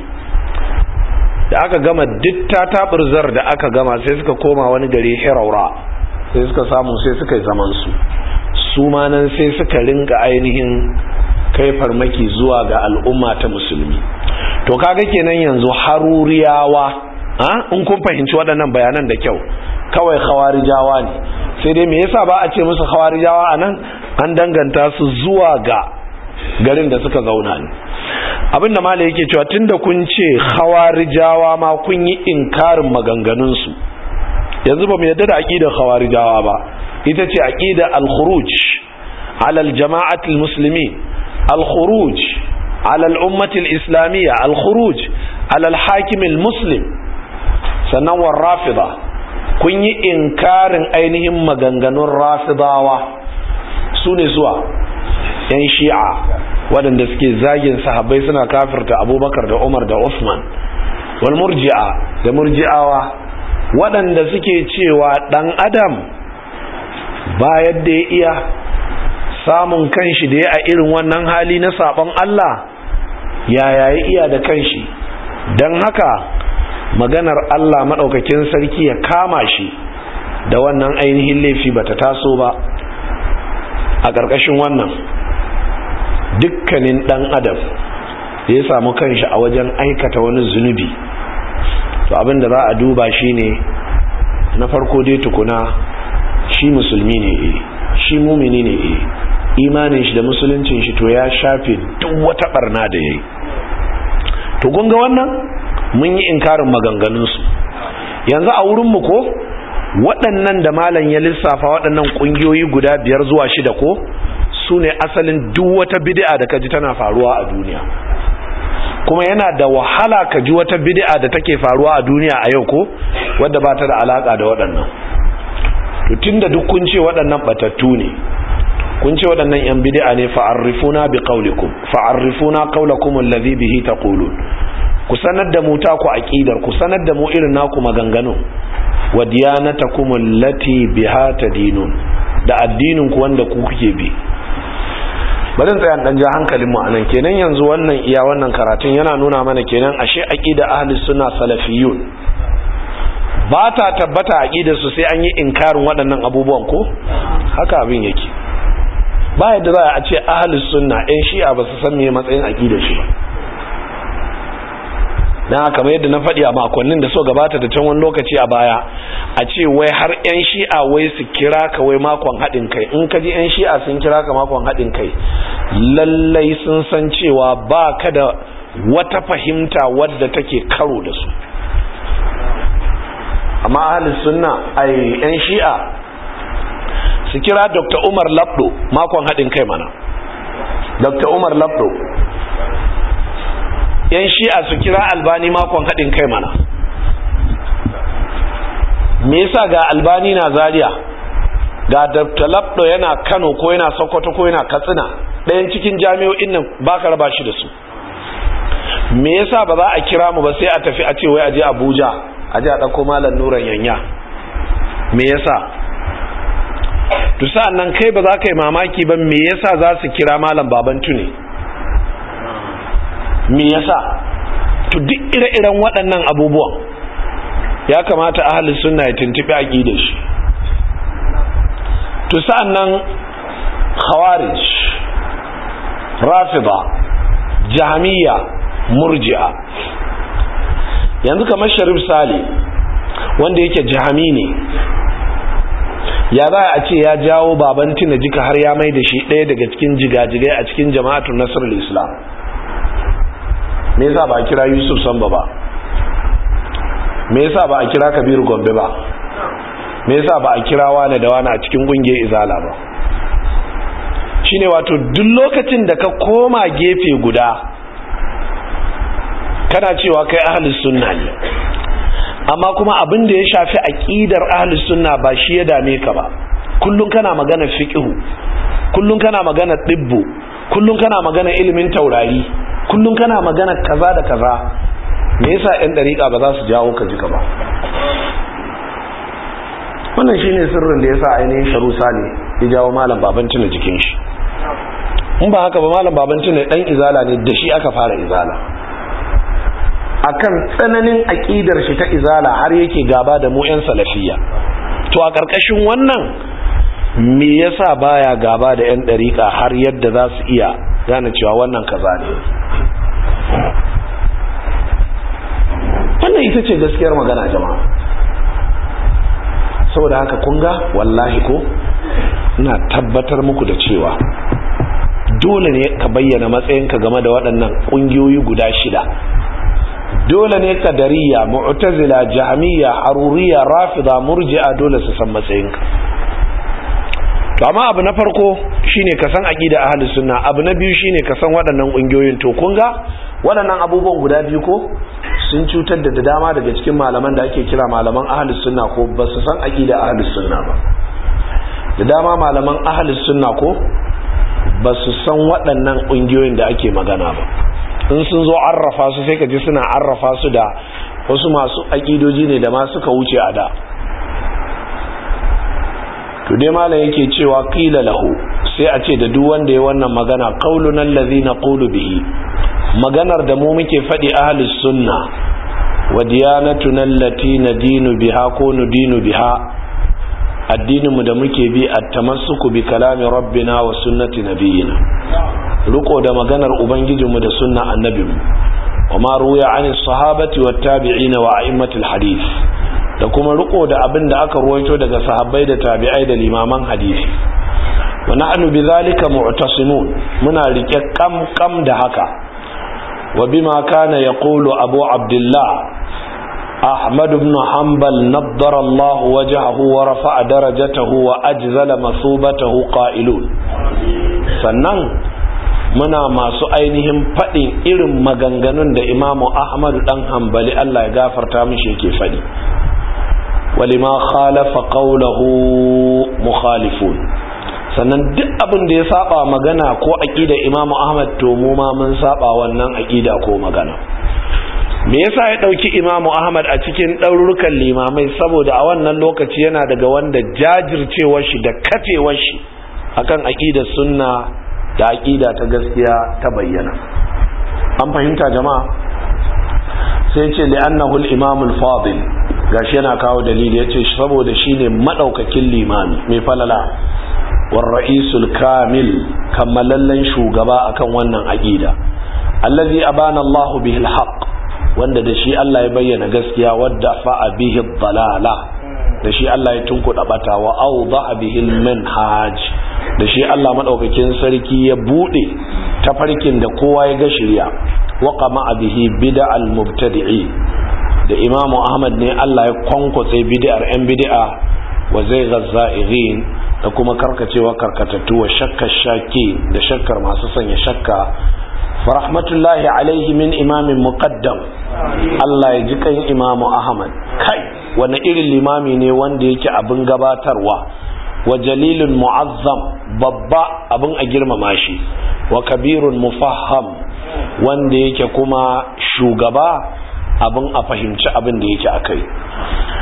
Speaker 1: da aka gama duk tatabirzar da aka gama sai suka koma wani gari hiraura sai suka samu sai suka yi zaman su su ma nan sai suka rinka ainihin kai farmaki zuwa ga al'umma ta musulmi to kaga kenan yanzu haruriyawa in kun fahimci waɗannan bayanan da kyau kawai khawarijawa ne sai dai me yasa ba a ce musu khawarijawa anan an danganta su zuwa ga garin da suka zauna ne abinda mala yake cewa tunda kun ce khawarijawa ma kun yi inkarin maganganun su yanzu ba mu yadda da aqidar khawarijawa ba ita ce aqida al-khuruj ala al-jama'at al-muslimin al-khuruj ala al-ummah al-islamiyya al-khuruj ala al-hakim al-muslim sannan war rafida kun yi inkarin ainihin maganganun rafidawa su ne zuwa yan shi'a waɗanda suke zagin sahabbai suna kafirta abubakar da umar da usman wal murji'a da murji'awa waɗanda suke cewa ɗan adam ba yadda ya iya samun kanshi da ya a irin wannan hali na saɓon allah yaya ya iya da kanshi don haka maganar Allah maɗaukakin sarki ya kama shi da wannan ainihin laifi bata taso ba a ƙarƙashin wannan dukkanin ɗan adam da ya samu kanshi a wajen aikata wani zunubi to abinda za a duba shi ne na farko dai tukuna shi musulmi ne e shi mumini ne e imanin shi da musuluncin shi to ya shafe duk wata barna da ya yi to gunga wannan mun yi inkarin maganganunsu yanzu a wurinmu ko waɗannan da malam ya lissafa waɗannan ƙungiyoyi guda biyar zuwa shida ko su ne asalin duk wata bid'a da ka ji tana faruwa a duniya kuma yana da wahala ka ji wata bid'a da take faruwa a duniya a yau ko wadda ba ta da alaka da waɗannan to tunda duk kun ce waɗannan batattu ne kun ce waɗannan yan bid'a ne fa'arrifuna bi qaulikum fa'arrifuna qaulakum allazi bihi taqulun ku sanar da mu ta ku aqidar ku sanar da mu irin naku maganganu wa diyanatakum allati biha tadinun da addinin ku wanda ku kuke bi bari tsaya dan ja hankalin mu anan kenan yanzu wannan iya wannan karatun yana nuna mana kenan ashe aqida ahli sunna salafiyun ba ta tabbata aqidar su sai an yi inkarin waɗannan abubuwan ko haka abin yake ba yadda za a ce ahli sunna ɗan shi'a ba su san me matsayin aqidar shi ba dan haka kamar yadda na faɗi a makonnin da so gabata da can wani lokaci a baya a ce wai har 'yan shi'a wai su kira ka wai makon haɗin kai in ka ji 'yan shi'a sun kira ka makon haɗin kai lallai sun san cewa ba ka da wata fahimta wadda take karo da su amma ahalin sunna ai 'yan shi'a su kira dr umar labdo makon haɗin kai mana dr umar labdo yan shi'a su kira albani makon haɗin kai mana me yasa ga albani na zaria ga dr labdo yana kano ko yana sokoto ko yana katsina ɗayan cikin jami'o'in nan ba ka raba shi da su me yasa ba za a kira mu ba sai a tafi a ce wai a je abuja a je a ɗauko malam nuran yanya me yasa to sa'an nan kai ba za ka yi mamaki ba me yasa za su kira malam baban tune me yasa to duk ire-iren waɗannan abubuwan ya kamata ahalin sunna ya tuntuɓi aƙidar shi to sa'an nan khawarij rafida jami'a murji'a yanzu kamar sharif sale wanda yake jihami ne ya za a ce ya jawo baban tina jika har ya mai da shi ɗaya daga cikin jigajigai a cikin jama'atun nasarar islam me yasa ba a kira yusuf samba ba me yasa ba a kira kabiru gombe ba me yasa ba a kira wane da wane a cikin ƙungiyar izala ba shine wato duk lokacin da ka koma gefe guda kana cewa kai ahlus sunna ne amma kuma abin da ya shafi aqidar ahlus sunna ba shi ya dame ka ba kullun kana magana fiqhu kullun kana magana dibbu kullun kana magana ilimin taurari kullun kana magana kaza da kaza me yasa ɗan dariƙa ba za su jawo ka jika ba wannan shine sirrin da yasa ainihin sharu sale ya jawo malam baban tuna jikin shi in ba haka ba malam baban tuna dan izala ne da shi aka fara izala akan tsananin aƙidar shi ta izala har yake gaba da mu 'yan salafiya to a ƙarƙashin wannan me yasa baya gaba da 'yan ɗariƙa har yadda za su iya gane cewa wannan kaza ne wannan ita ce gaskiyar magana jama'a saboda haka kunga wallahi ko ina tabbatar muku da cewa dole ne ka bayyana matsayinka game da waɗannan ƙungiyoyi guda shida dole ne kadariya mu'tazila jahmiya haruriya rafida murji'a dole su san matsayinka to amma abu na farko shine ka san aqida ahli sunna abu na biyu shine ka san waɗannan kungiyoyin to kun ga waɗannan abubuwan guda biyu ko sun cutar da dama daga cikin malaman da ake kira malaman ahli sunna ko ba su san aqida ahli sunna ba da dama malaman ahli sunna ko ba su san waɗannan kungiyoyin da ake magana ba in sun zo arrafa su sai ka ji suna arrafa su da wasu masu aƙidoji ne da ma suka wuce a da to dai malam yake cewa qila lahu sai a ce da duk wanda ya wannan magana qaulun allazi naqulu bihi maganar da mu muke faɗi ahlus sunna wa diyanatuna allati nadinu biha ko nudinu biha addinin mu da muke bi at-tamassuku bi kalami rabbina wa sunnati nabiyina riko da maganar ubangijinmu da sunna annabinmu wa ma ruya an sahabati wat tabi'ina wa a'immatul hadith da kuma riko da abin da aka ruwaito daga sahabbai da tabi'ai da limaman hadisi wa nahnu bidhalika mu'tasimun muna rike kam kam da haka wa bima kana yaqulu abu abdullah أحمد بن حنبل نضر الله وجهه ورفع درجته وأجزل مثوبته قائلون sannan muna masu ainihin faɗin irin maganganun da imamu ahmadu ɗan hambali Allah ya gafarta mishi yake faɗi walima khalafa qawlahu mukhalifun sannan duk abin da ya saba magana ko aqida imamu ahmad to mu ma mun saba wannan aqida ko magana me yasa ya dauki imamu ahmad a cikin ɗaurukan limamai saboda a wannan lokaci yana daga wanda jajircewar shi da kafewar shi akan aqidar sunna da aqida ta gaskiya ta bayyana an fahimta jama'a sai ce li'annahu al-imam al-fadil gashi yana kawo dalili yace saboda shine madaukakin limami mai falala war ra'isul kamil kammalallen shugaba akan wannan aqida allazi abana Allahu bihi al-haq wanda da shi Allah ya bayyana gaskiya wadda fa'a bihi dalala da shi Allah ya tunkuɗa bata wa awdaha bihi al-manhaj da shi Allah madaukakin sarki ya bude tafarkin da kowa ya ga shirya wa qama bihi bid'al mubtadi'i da Imam Ahmad ne Allah ya kwankwatse bid'ar yan bid'a wa zai ghazza'ighin da kuma karkacewa karkatattu wa shakkar shaki da shakkar masu sanya shakka farahmatullahi alaihi min imamin muqaddam Allah ya ji kan imamu Ahmad kai wani irin limami ne wanda yake abin gabatarwa wa jalilun mu'azzam babba abin a girmama shi wa kabirun mufaham wanda yake kuma shugaba abin a fahimci abin da yake akai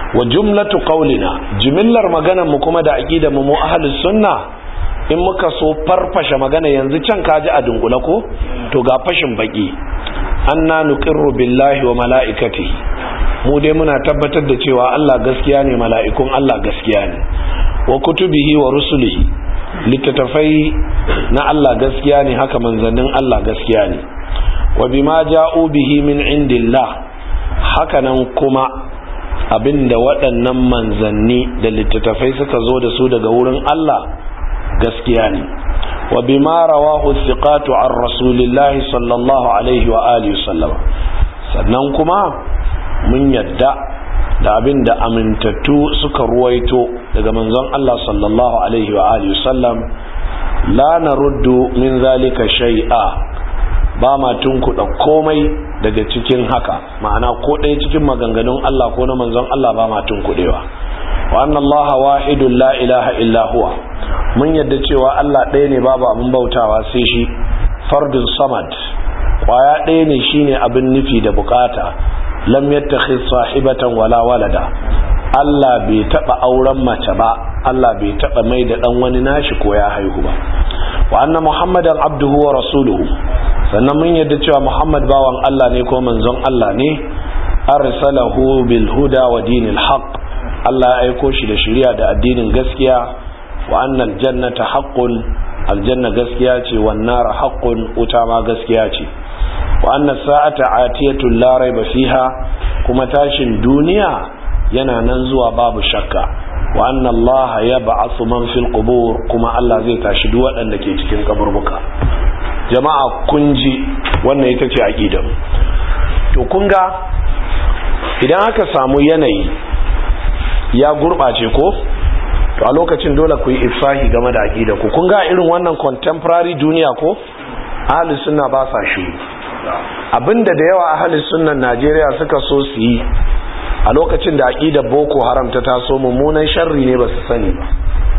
Speaker 1: wa jumlatu qaulina jimillar maganar mu kuma da aqidar mu mu ahlus sunna in muka so farfashe magana yanzu can kaji a dungula ko to ga fashin baki anna nuqirru billahi wa malaikatihi mu dai muna tabbatar da cewa Allah gaskiya ne mala'ikun Allah gaskiya ne wa kutubihi wa rusulihi littattafai na Allah gaskiya ne haka manzannin Allah gaskiya ne wa bima ja'u bihi min indillah haka nan kuma abinda waɗannan manzanni da littattafai suka zo da su daga wurin Allah gaskiya ne wa bima rawahu thiqatu an rasulillahi sallallahu alaihi wa alihi sallam sannan kuma mun yadda da abin da amintattu suka ruwaito daga manzon Allah sallallahu alaihi wa alihi sallam la naruddu min zalika shay'a ba ma tunkuɗa komai daga cikin haka ma'ana ko ɗaya cikin maganganun Allah ko na manzon Allah ba ma tunkuɗewa wa anna Allah wahidun la ilaha illa huwa mun yadda cewa Allah ɗaya ne babu abin bautawa sai shi fardun samad kwaya ɗaya ne shine abin nufi da bukata lam yattakhidh sahibatan wala walada Allah bai taba auren mace ba Allah bai taba mai da dan wani nashi ko ya haihu ba wa anna muhammadan abduhu wa rasuluhu sannan mun yadda cewa muhammad bawan Allah ne ko manzon Allah ne arsalahu bil huda wa dinil haqq Allah ya aiko shi da shari'a da addinin gaskiya wa annal jannata haqqun aljanna gaskiya ce wan nar haqqun wuta ma gaskiya ce wa anna sa'ata atiyatun la raiba fiha kuma tashin duniya yana nan zuwa babu shakka wa anna Allah yab'athu man fil qubur kuma Allah zai tashi duk waɗanda ke cikin kaburbuka jama'a kun ji wannan ita ce aqidar to kun ga idan aka samu yanayi ya gurɓace ko to a lokacin dole ku yi ifsahi game da aqida ku kun ga irin wannan contemporary duniya ko ahli sunna ba sa shiru abinda da yawa ahli sunnan Najeriya suka so su yi a lokacin da aqidar boko haram ta taso mummunan sharri ne ba su sani ba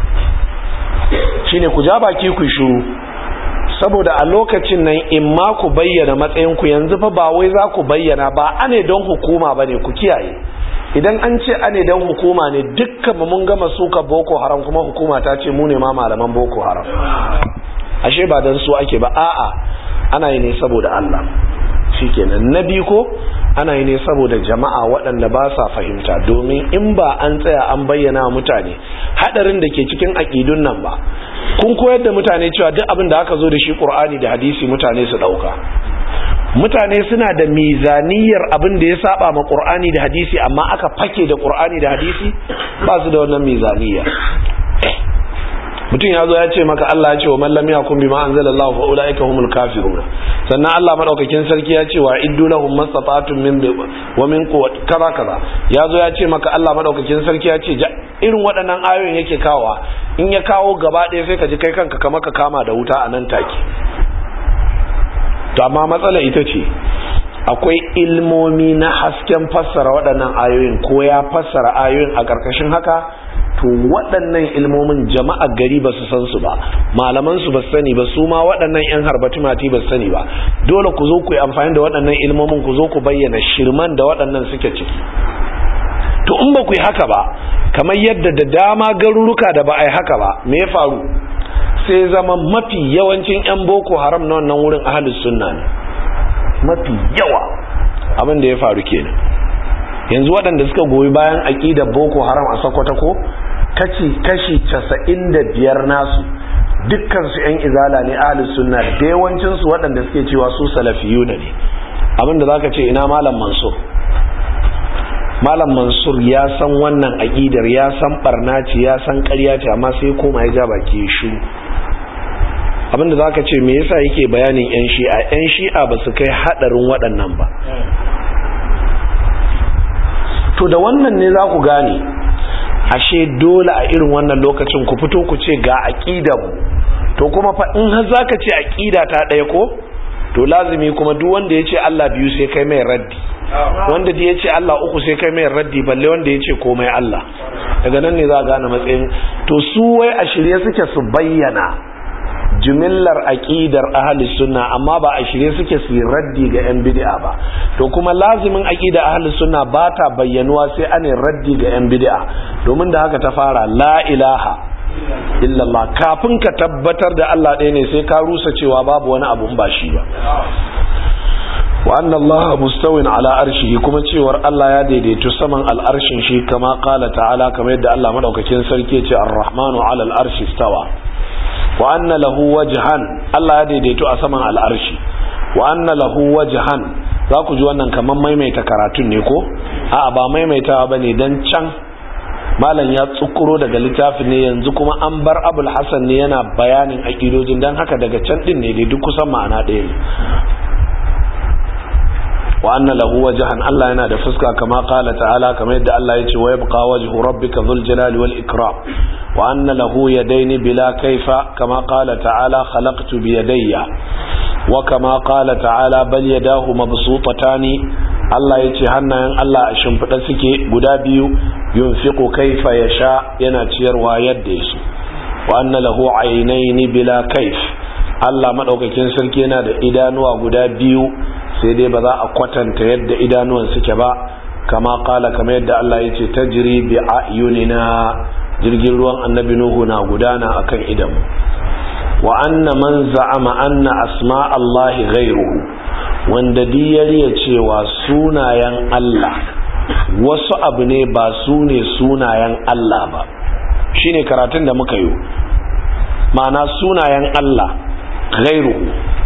Speaker 1: shine ku ja baki ku shiru saboda a lokacin nan in ma ku bayyana matsayin ku yanzu fa ba wai za ku bayyana ba ane don hukuma bane ku kiyaye idan an ce ane don hukuma ne dukkan mu mun gama suka boko haram kuma hukuma ta ce mu ne ma malaman boko haram ashe ba dan su ake ba a'a ana yi ne saboda Allah shikenan na biyu ko ana yi ne saboda jama'a waɗanda ba sa fahimta domin in ba an tsaya an bayyana wa mutane hadarin da ke cikin aƙidun nan ba kun koyar da mutane cewa duk abin da aka zo da shi ƙur'ani da hadisi mutane su ɗauka mutane suna da mizaniyar abin da ya saba ma ƙur'ani da hadisi amma aka fake da ƙur'ani da hadisi ba su da wannan mizaniyar mutum ya zo ya ce maka Allah ya ce wa man lam yakun bima anzalallahu fa ulaika humul kafirun sannan Allah madaukakin sarki ya ce wa iddu lahum mastata'tum min wa min quwwat kaza kaza ya zo ya ce maka Allah madaukakin sarki ya ce irin waɗannan ayoyin yake kawowa in ya kawo gaba ɗaya sai ka ji kai kanka kamar ka kama da wuta a nan take to amma matsala ita ce akwai ilmomi na hasken fassara waɗannan ayoyin ko ya fassara ayoyin a ƙarƙashin haka to waɗannan ilmomin jama'a gari ba su san su ba malaman su ba su sani ba su ma waɗannan yan harbati mati ba su sani ba dole ku zo ku yi amfani da waɗannan ilmomin ku zo ku bayyana shirman da waɗannan suke ciki to in ba ku yi haka ba kamar yadda da dama garuruka da ba a yi haka ba me ya faru sai zama mafi yawancin yan boko haram na wannan wurin ahalus sunna ne mafi yawa abin da ya faru kenan yanzu waɗanda suka goyi bayan aƙidar boko haram a sokoto ko kashi casa'in da biyar nasu dukkansu 'yan izala ne ahalus sunna da yawancinsu waɗanda suke cewa su salafiyu ne abinda za ka ce ina malam mansur malam mansur ya san wannan aƙidar ya san barna ce ya san ƙarya ce amma sai koma ya ja baki shu abinda za ka ce me yasa yake bayanin 'yan shi'a 'yan shi'a ba su kai haɗarin waɗannan ba to da wannan ne za ku gane ashe dole a irin wannan lokacin ku fito ku ce ga mu to kuma fa in har zaka ce aqida ta ɗaya ko to lazimi kuma duk wanda ya ce Allah biyu sai kai mai raddi wanda da ya ce Allah uku sai kai mai raddi balle wanda ya ce komai Allah daga nan ne za a gane matsayin to su wai a shirye suke su bayyana jimillar aqidar ahli sunna amma ba a shirye suke su raddi ga yan bid'a ba to kuma lazimin aqida ahli sunna ba ta bayyanuwa sai ane raddi ga yan bid'a domin da haka ta fara la ilaha illallah kafin ka tabbatar da Allah ɗaya ne sai ka rusa cewa babu wani abu ba shi ba wa anna Allah mustawin ala arshihi kuma cewar Allah ya daidaitu saman al'arshin shi kama qala ta'ala kamar yadda Allah madaukakin sarki ya ce ar-rahmanu ala al-arshi stawa wa anna lahu wajhan Allah ya daidaitu a saman al'arshi wa anna lahu wajhan za ku ji wannan kamar maimaita karatun ne ko a'a ba maimaitawa bane dan can malam ya tsukuro daga littafin ne yanzu kuma an bar abul hasan ne yana bayanin aƙidojin don haka daga can din ne dai duk kusan ma'ana ɗaya ne wa anna lahu wajhan Allah yana da fuska kama qala ta'ala kamar yadda Allah ya ce wa yabqa wajhu rabbika dhul jalali wal ikram wa anna lahu yadayni bila kayfa kama qala ta'ala khalaqtu bi yadayya wa kama qala ta'ala bal yadahu mabsutatani Allah ya ce hannayen Allah a shimfiɗa suke guda biyu yunfiqu kaifa yasha yana ciyarwa yadda ya so wa anna lahu aynaini bila kaif Allah madaukakin sarki yana da idanuwa guda biyu sai dai ba za a kwatanta yadda idanuwan suke ba kama kala kama yadda Allah ya ce tajri bi ayunina jirgin ruwan annabi nuhu na gudana akan idan wa anna man za'ama anna asma Allah ghayruhu wanda diyariya cewa sunayen Allah wasu abu ne ba su ne sunayen Allah ba shine karatun da muka yi ma'ana sunayen Allah ghairuhu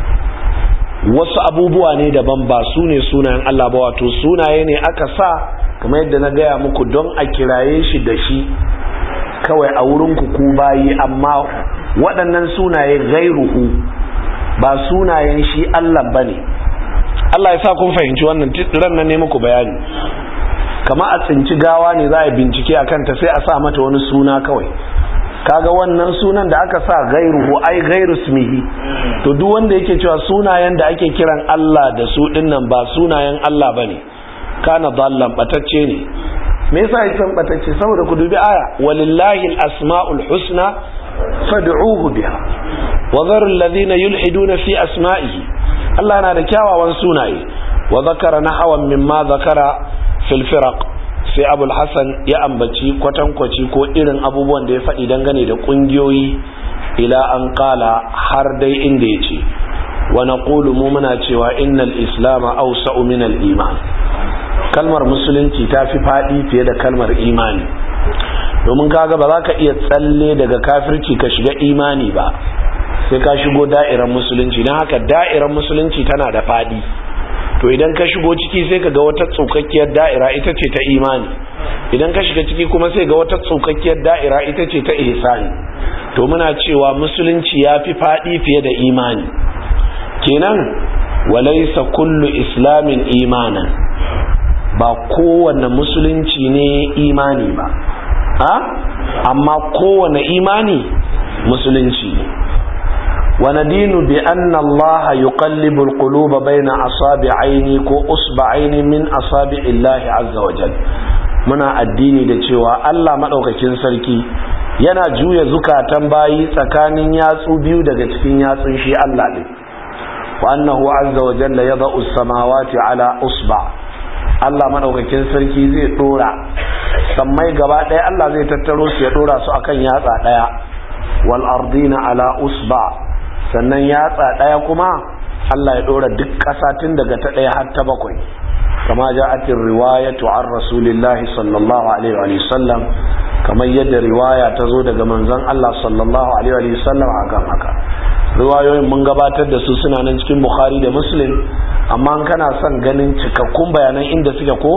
Speaker 1: wasu abubuwa ne daban ba su ne sunayen Allah ba wato sunaye ne aka sa kamar yadda na gaya muku don a kiraye shi da shi kawai a wurin ku bayi amma waɗannan sunaye ghairuhu ba sunayen shi Allah bane Allah ya sa kun fahimci wannan ran nan ne muku bayani kama a tsinci gawa ne za a bincike a kanta sai a sa mata wani suna kawai kaga wannan sunan da aka sa gairuhu ai gairu smihi to duk wanda yake cewa sunayen da ake kiran Allah da su dinnan ba sunayen Allah bane kana dallan batacce ne me yasa yake batacce saboda ku dubi aya walillahi alasmaul husna fad'uhu biha wa dharu alladhina yulhiduna fi asma'ihi Allah yana da kyawawan sunaye wa zakara nahawan mimma zakara fil firaq sai abul hassan ya ambaci kwatankwaci ko irin abubuwan da ya faɗi dangane da ƙungiyoyi ila an ƙala har dai inda ya ce wa naqulu mu muna cewa innal islama awsa'u min al iman kalmar musulunci ta fi faɗi fiye da kalmar imani domin kaga ba za ka iya tsalle daga kafirci ka shiga imani ba sai ka shigo da'irar musulunci don haka da'irar musulunci tana da faɗi to idan ka shigo ciki sai ka ga wata tsukakkiyar da'ira ita ce ta imani idan ka shiga ciki kuma sai ga wata tsukakkiyar da'ira ita ce ta ihsani to muna cewa musulunci ya fi faɗi fiye da imani kenan walaisa kullu islamin imanan ba kowane musulunci ne imani ba ha amma kowane imani musulunci ne وندين بأن الله يقلب القلوب بين أصابعين كو أصبعين من أصابع الله عز وجل muna addini da cewa Allah maɗaukakin sarki yana juya zukatan bayi tsakanin yatsu biyu daga cikin yatsun shi Allah ɗin wa annahu azza wa jalla yada'u samawati ala usba Allah maɗaukakin sarki zai ɗora sammai gaba ɗaya Allah zai tattaro su ya ɗora su akan yatsa ɗaya wal ardina ala usba sannan yatsa ɗaya kuma Allah ya ɗora duk ƙasa tun daga ta ɗaya har ta bakwai kama ja'atin riwayatu an rasulillahi sallallahu alaihi wa sallam kamar yadda riwaya ta zo daga manzon Allah sallallahu alaihi wa sallam akan haka riwayoyin mun gabatar da su suna nan cikin bukhari da muslim amma kana son ganin cikakkun bayanan inda suke ko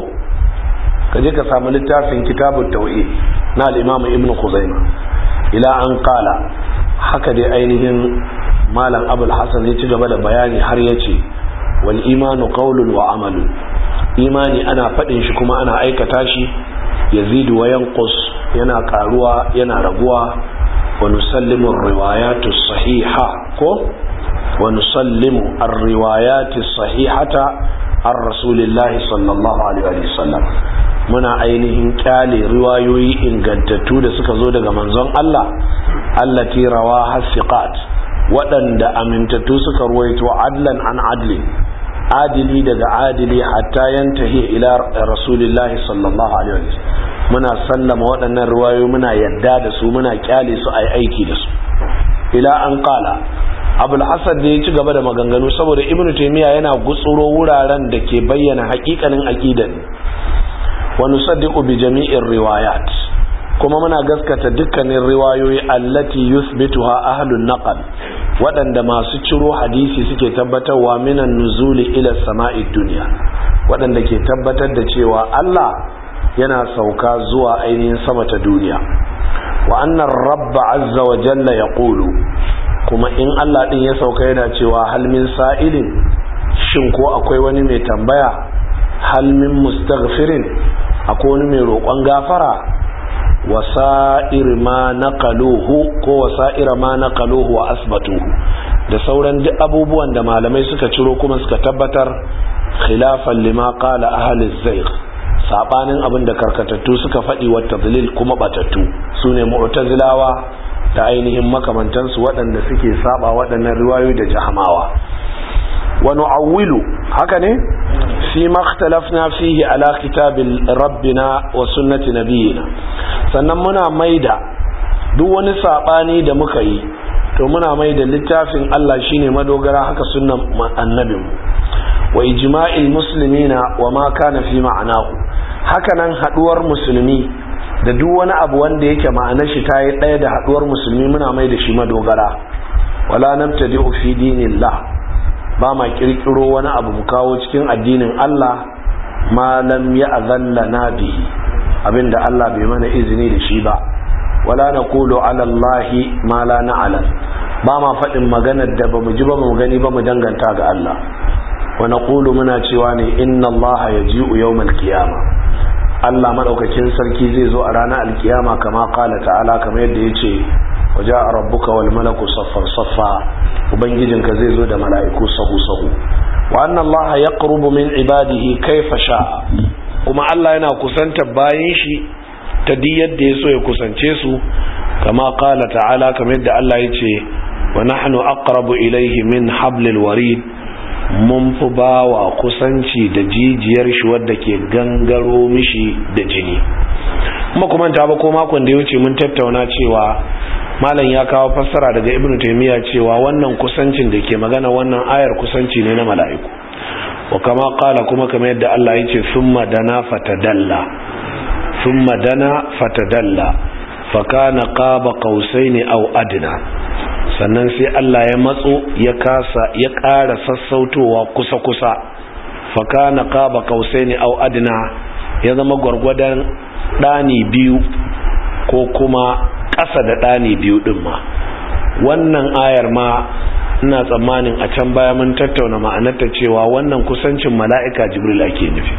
Speaker 1: ka je ka samu littafin kitabut tauhid na al-imam ibn khuzaimah ila an qala haka dai ainihin malam abul hasan ya ci gaba da bayani har ya ce wal imanu qawlun wa amalun imani ana faɗin shi kuma ana aikata shi yazidu wa yanqus yana karuwa yana raguwa wa nusallimu ar-riwayatu sahiha ko wa nusallimu ar-riwayati sahihata ar rasulillahi sallallahu alaihi wa sallam muna ainihin kyale riwayoyi ingantattu da suka zo daga manzon Allah allati rawaha siqat waɗanda amintattu suka ruwaito adlan an adli adili daga adili hatta yantahi ila rasulillahi sallallahu alaihi wasallam muna sallama waɗannan riwayoyi muna yadda da su muna kyale su ai aiki da su ila an qala abul hasan da ya ci gaba da maganganu saboda ibnu taymiya yana gutsuro wuraren da ke bayyana haƙiƙanin aqidan wa nusaddiqu bi jami'ir riwayat kuma muna gaskata dukkanin riwayoyi allati yuthbituha ahlun naqal waɗanda masu ciro hadisi suke tabbatarwa minan nuzuli ila sama'i dunya waɗanda ke tabbatar da cewa Allah yana sauka zuwa ainihin sama ta duniya wa annar rabba azza wa jalla yaqulu kuma in Allah din ya sauka yana cewa hal min sa'ilin shin ko akwai wani mai tambaya hal min mustaghfirin akwai wani mai roƙon gafara wasa'ir ma naqaluhu ko wasa'ir ma naqaluhu wa asbatuhu da sauran duk abubuwan da malamai suka ciro kuma suka tabbatar khilafan lima qala ahli zayg sabanin abin da karkatattu suka faɗi wa tadlil kuma batattu sune mu'tazilawa da ainihin makamantansu waɗanda suke saba waɗannan riwayoyi da jahamawa wa nu'awwilu haka ne fi ma ikhtalafna fihi ala kitabil rabbina wa sunnati nabiyina sannan muna maida duk wani sabani da muka yi to muna maida littafin Allah shine madogara haka sunnan annabin wa ijma'il muslimina wa ma kana fi ma'anahu haka nan haduwar musulmi da duk wani abu wanda yake ma'anar shi ta yi ɗaya da haduwar musulmi muna mai da shi madogara wala nabtadi'u fi dinillah ba ma kirkiro wani abu mu kawo cikin addinin Allah ma lam ya'zallana bihi abinda Allah bai mana izini da shi ba wala naqulu ala Allah ma la na'lam ba ma faɗin maganar da bamu ji ba mu gani ba mu danganta ga Allah wa naqulu muna cewa ne inna Allah yaji'u yawmal qiyamah Allah madaukakin sarki zai zo a ranar alkiyama kama kala ta'ala kamar yadda yace waja rabbuka wal malaku saffan saffa ubangijinka zai zo da mala'iku sahu sahu wa anna Allah yaqrubu min ibadihi kayfa sha'a kuma Allah yana kusanta bayin shi ta di yadda yaso ya kusance su kama kala ta'ala kamar yadda Allah yace wa nahnu aqrabu ilayhi min hablil warid mun fi ba wa kusanci da jijiyar shi wadda ke gangaro mishi da jini kuma kuma ta ba ko makon da ya wuce mun tattauna cewa malam ya kawo fassara daga ibn taymiya cewa wannan kusancin da ke magana wannan ayar kusanci ne na mala'iku wa kama kala kuma kamar yadda Allah ya ce summa dana fatadalla summa dana fatadalla fa kana qaba qausaini aw adna sannan sai Allah ya matso ya kasa ya ƙara sassautowa kusa-kusa faka na ƙaba kausai ne au adina ya zama gwargwadon ɗani biyu ko kuma ƙasa da ɗani biyu ɗin ma wannan ayar ma ina tsammanin a can baya mun tattauna ma'anarta cewa wannan kusancin mala'ika jibril ake nufi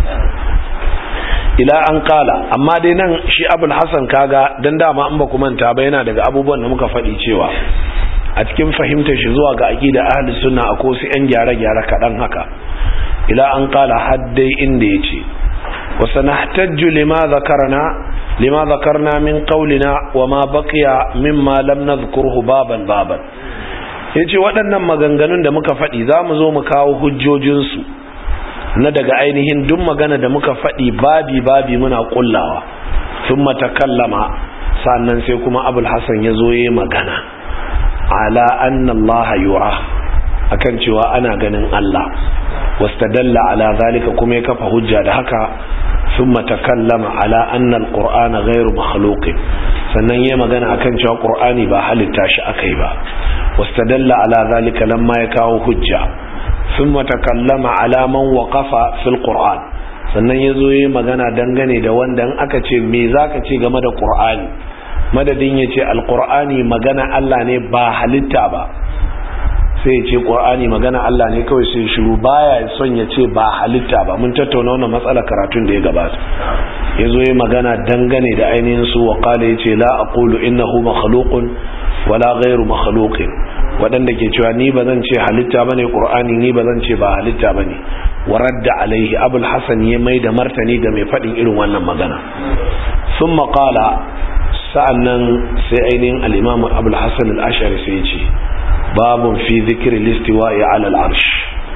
Speaker 1: ila an kala amma dai nan shi abul hasan kaga don dama an ba manta ba yana daga abubuwan da muka faɗi cewa a cikin fahimtar shi zuwa ga aqida ahli sunna akwai su yan gyare-gyare kaɗan haka ila an kala haddai inda yace wa sanahtajju lima zakarna lima zakarna min qawlina wa ma baqiya mimma lam nadhkuruhu baban baban yace waɗannan maganganun da muka faɗi zamu zo mu kawo hujjojin su na daga ainihin duk magana da muka faɗi babi babi muna kullawa thumma takallama sannan sai kuma abul hasan ya zo yayi magana ala anna Allah yura akan cewa ana ganin Allah wastadalla ala zalika kuma ya kafa hujja da haka thumma takallama ala anna alqur'ana ghayru makhluq sannan yayi magana akan cewa qur'ani ba halitta shi akai ba wastadalla ala zalika lamma ya kawo hujja thumma takallama ala man waqafa fil qur'an sannan yazo yayi magana dangane da wanda in aka ce me zaka ce game da qur'ani madadin ya ce alkur'ani magana Allah ne ba halitta ba sai ya ce ƙur'ani magana Allah ne kawai sai shiru baya son ya ce ba halitta ba mun tattauna wannan matsala karatun da ya gabata ya zo ya magana dangane da ainihin su wa kala ya ce la aqulu innahu makhluqun wala ghairu makhluqin waɗanda ke cewa ni ba zan ce halitta bane ƙur'ani ni ba zan ce ba halitta bane wa radda alaihi abul hasan ya mai da martani ga mai faɗin irin wannan magana sun maƙala sa'an nan sai ainihin al'imamun abul hassan al'ashari sai ce babun fi zikri listiwa'i ala al-arsh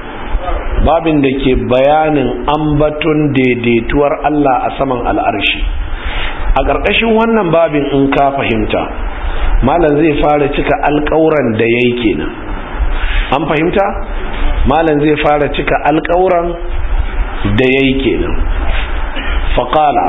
Speaker 1: babin da ke bayanin ambaton daidaituwar Allah a saman al'arshi a ƙarƙashin wannan babin in ka fahimta malam zai fara cika alƙawuran da ya yi kenan an fahimta malam zai fara cika alƙawuran da ya yi kenan faƙala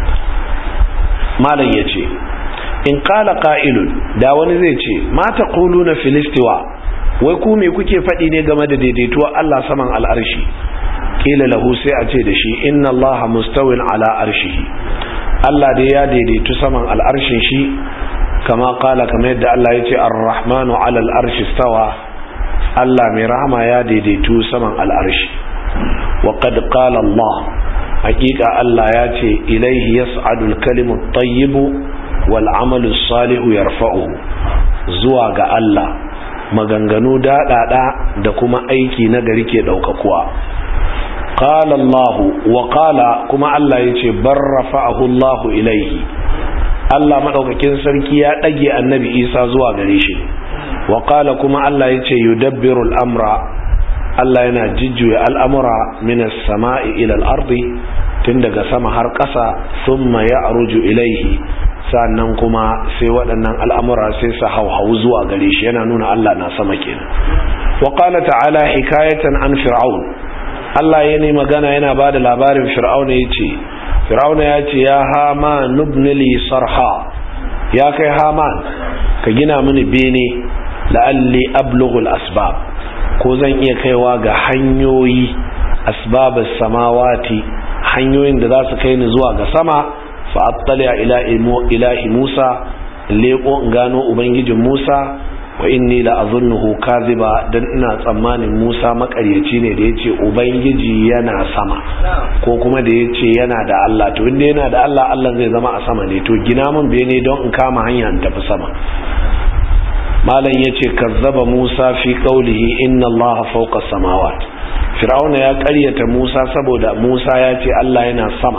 Speaker 1: malam ya ce in ƙala ƙa'ilun da wani zai ce mata ƙulu na filistiwa wai ku me kuke faɗi ne game da daidaituwar Allah saman al'arshi ƙila lahu sai a ce da shi inna Allah mustawin ala arshihi Allah dai ya daidaitu saman al'arshin shi kama kala kamar yadda Allah ya ce ar-rahmanu ala al'arshi stawa Allah mai rahama ya daidaitu saman al'arshi wa qad qala Allah hakika Allah ya ce ilaihi yas'adu al-kalimu at-tayyibu wal 'amalu as-salihu yarfa'uhu zuwa ga Allah maganganu daɗaɗa da kuma aiki na gari ke ɗaukakuwa qala Allah wa qala kuma Allah yace barrafa'ahu Allah ilaihi Allah madaukakin sarki ya dage annabi Isa zuwa gare shi wa qala kuma Allah yace yudabbiru al-amra Allah yana jijjuya al'amura min as-sama'i ila al-ardi tun daga sama har ƙasa thumma ya'ruju ilaihi sannan kuma sai waɗannan al'amura sai su hauhau zuwa gare shi yana nuna Allah na sama kenan wa qala ta'ala hikayatan an fir'aun Allah ya ne magana yana ba da labarin fir'auna ya ce fir'auna ya ce ya hama nubnili sarha ya kai haman ka gina mini bene la'alli ablughul asbab ko zan iya kaiwa ga hanyoyi asbabus samawati hanyoyin da za su kai ni zuwa ga sama fa'attali ila ilahi Musa leko in gano ubangijin Musa wa inni la azunnuhu kaziba dan ina tsammanin Musa makaryaci ne da yace ubangiji yana sama ko kuma da yace yana da Allah to inda yana da Allah Allah zai zama a sama ne to gina min bene don in kama hanya in tafi sama malam yace kazzaba Musa fi qawlihi inna Allah fawqa samawat fir'auna ya ƙaryata Musa saboda Musa ya ce Allah yana sama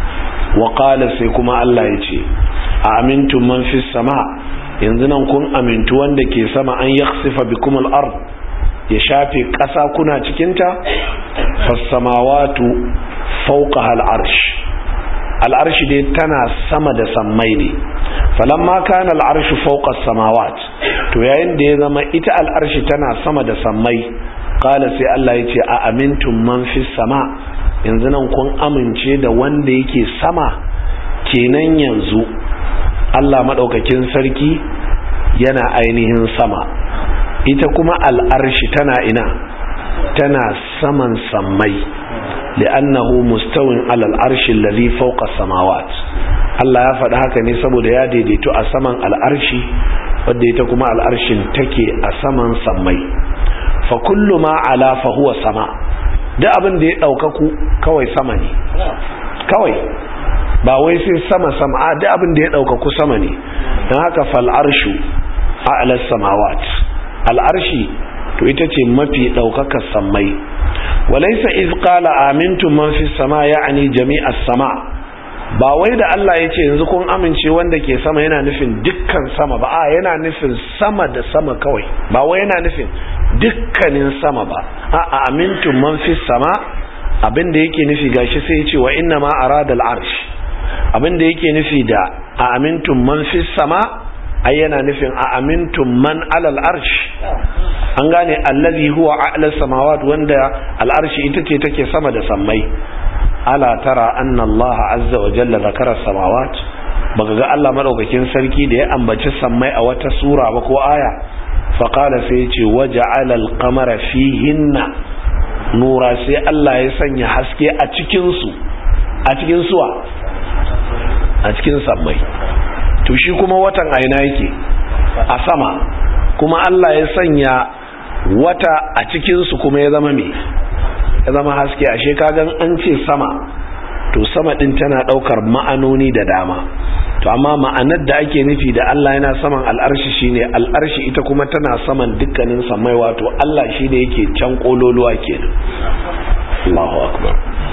Speaker 1: waƙala sai kuma Allah ya ce a amintun man fi sama yanzu nan kun amintu wanda ke sama an yaksifa bikum al-ard ya shafe ƙasa kuna cikinta fassamawatu fawqa al-arsh al-arsh dai tana sama da sammai ne falamma kana al-arsh fawqa as-samawat to yayin da ya zama ita al-arsh tana sama da sammai qala sai Allah ya ce a amintum man fi sama yanzu nan kun amince da wanda yake sama kenan yanzu Allah maɗaukakin sarki yana ainihin sama ita kuma al'arshi tana ina tana saman sammai li'annahu mustawin alal arshi alladhi fawqa samawat Allah ya faɗi haka ne saboda ya daidaito a saman al'arshi wadda ita kuma al'arshin take a saman sammai fa kullu ma ala fa huwa sama duk abin da ya ɗaukaku kawai sama ne kawai ba wai sai sama sama a duk abin da ya ɗaukaku sama ne don haka fal'arshu a alas samawat al'arshi to ita ce mafi ɗaukakar sammai walaisa iz qala amintum man fi sama ya'ani jami'as sama ba wai da Allah ya ce yanzu kun amince wanda ke sama yana nufin dukkan sama ba a yana nufin sama da sama kawai ba wai yana nufin dukkanin sama ba a amintum man fi sama abin da yake nufi gashi sai ya ce wa inna ma arada al-arsh abin da yake nufi da a amintum man fi sama ai yana nufin a amintum man alal arsh an gane allazi huwa a'la samawat wanda al-arshi ita ce take sama da sammai ala tara anna Allah azza wa jalla zakara samawat baka ga Allah madaukakin sarki da ya ambaci sammai a wata sura ba ko aya fa qala sai yace waja'ala al-qamara fihinna nura sai Allah ya sanya haske a cikin su a cikin suwa a cikin sammai to shi kuma watan aina yake a sama kuma Allah ya sanya wata a cikin su kuma ya zama me ya zama haske ashe kagan an ce sama to sama din tana daukar ma'anoni da dama to amma ma'anar da ake nufi da Allah yana saman al'arshi shine al'arshi ita kuma tana saman dukkanin samai wato Allah shi ne yake can kololuwa kenan Allahu akbar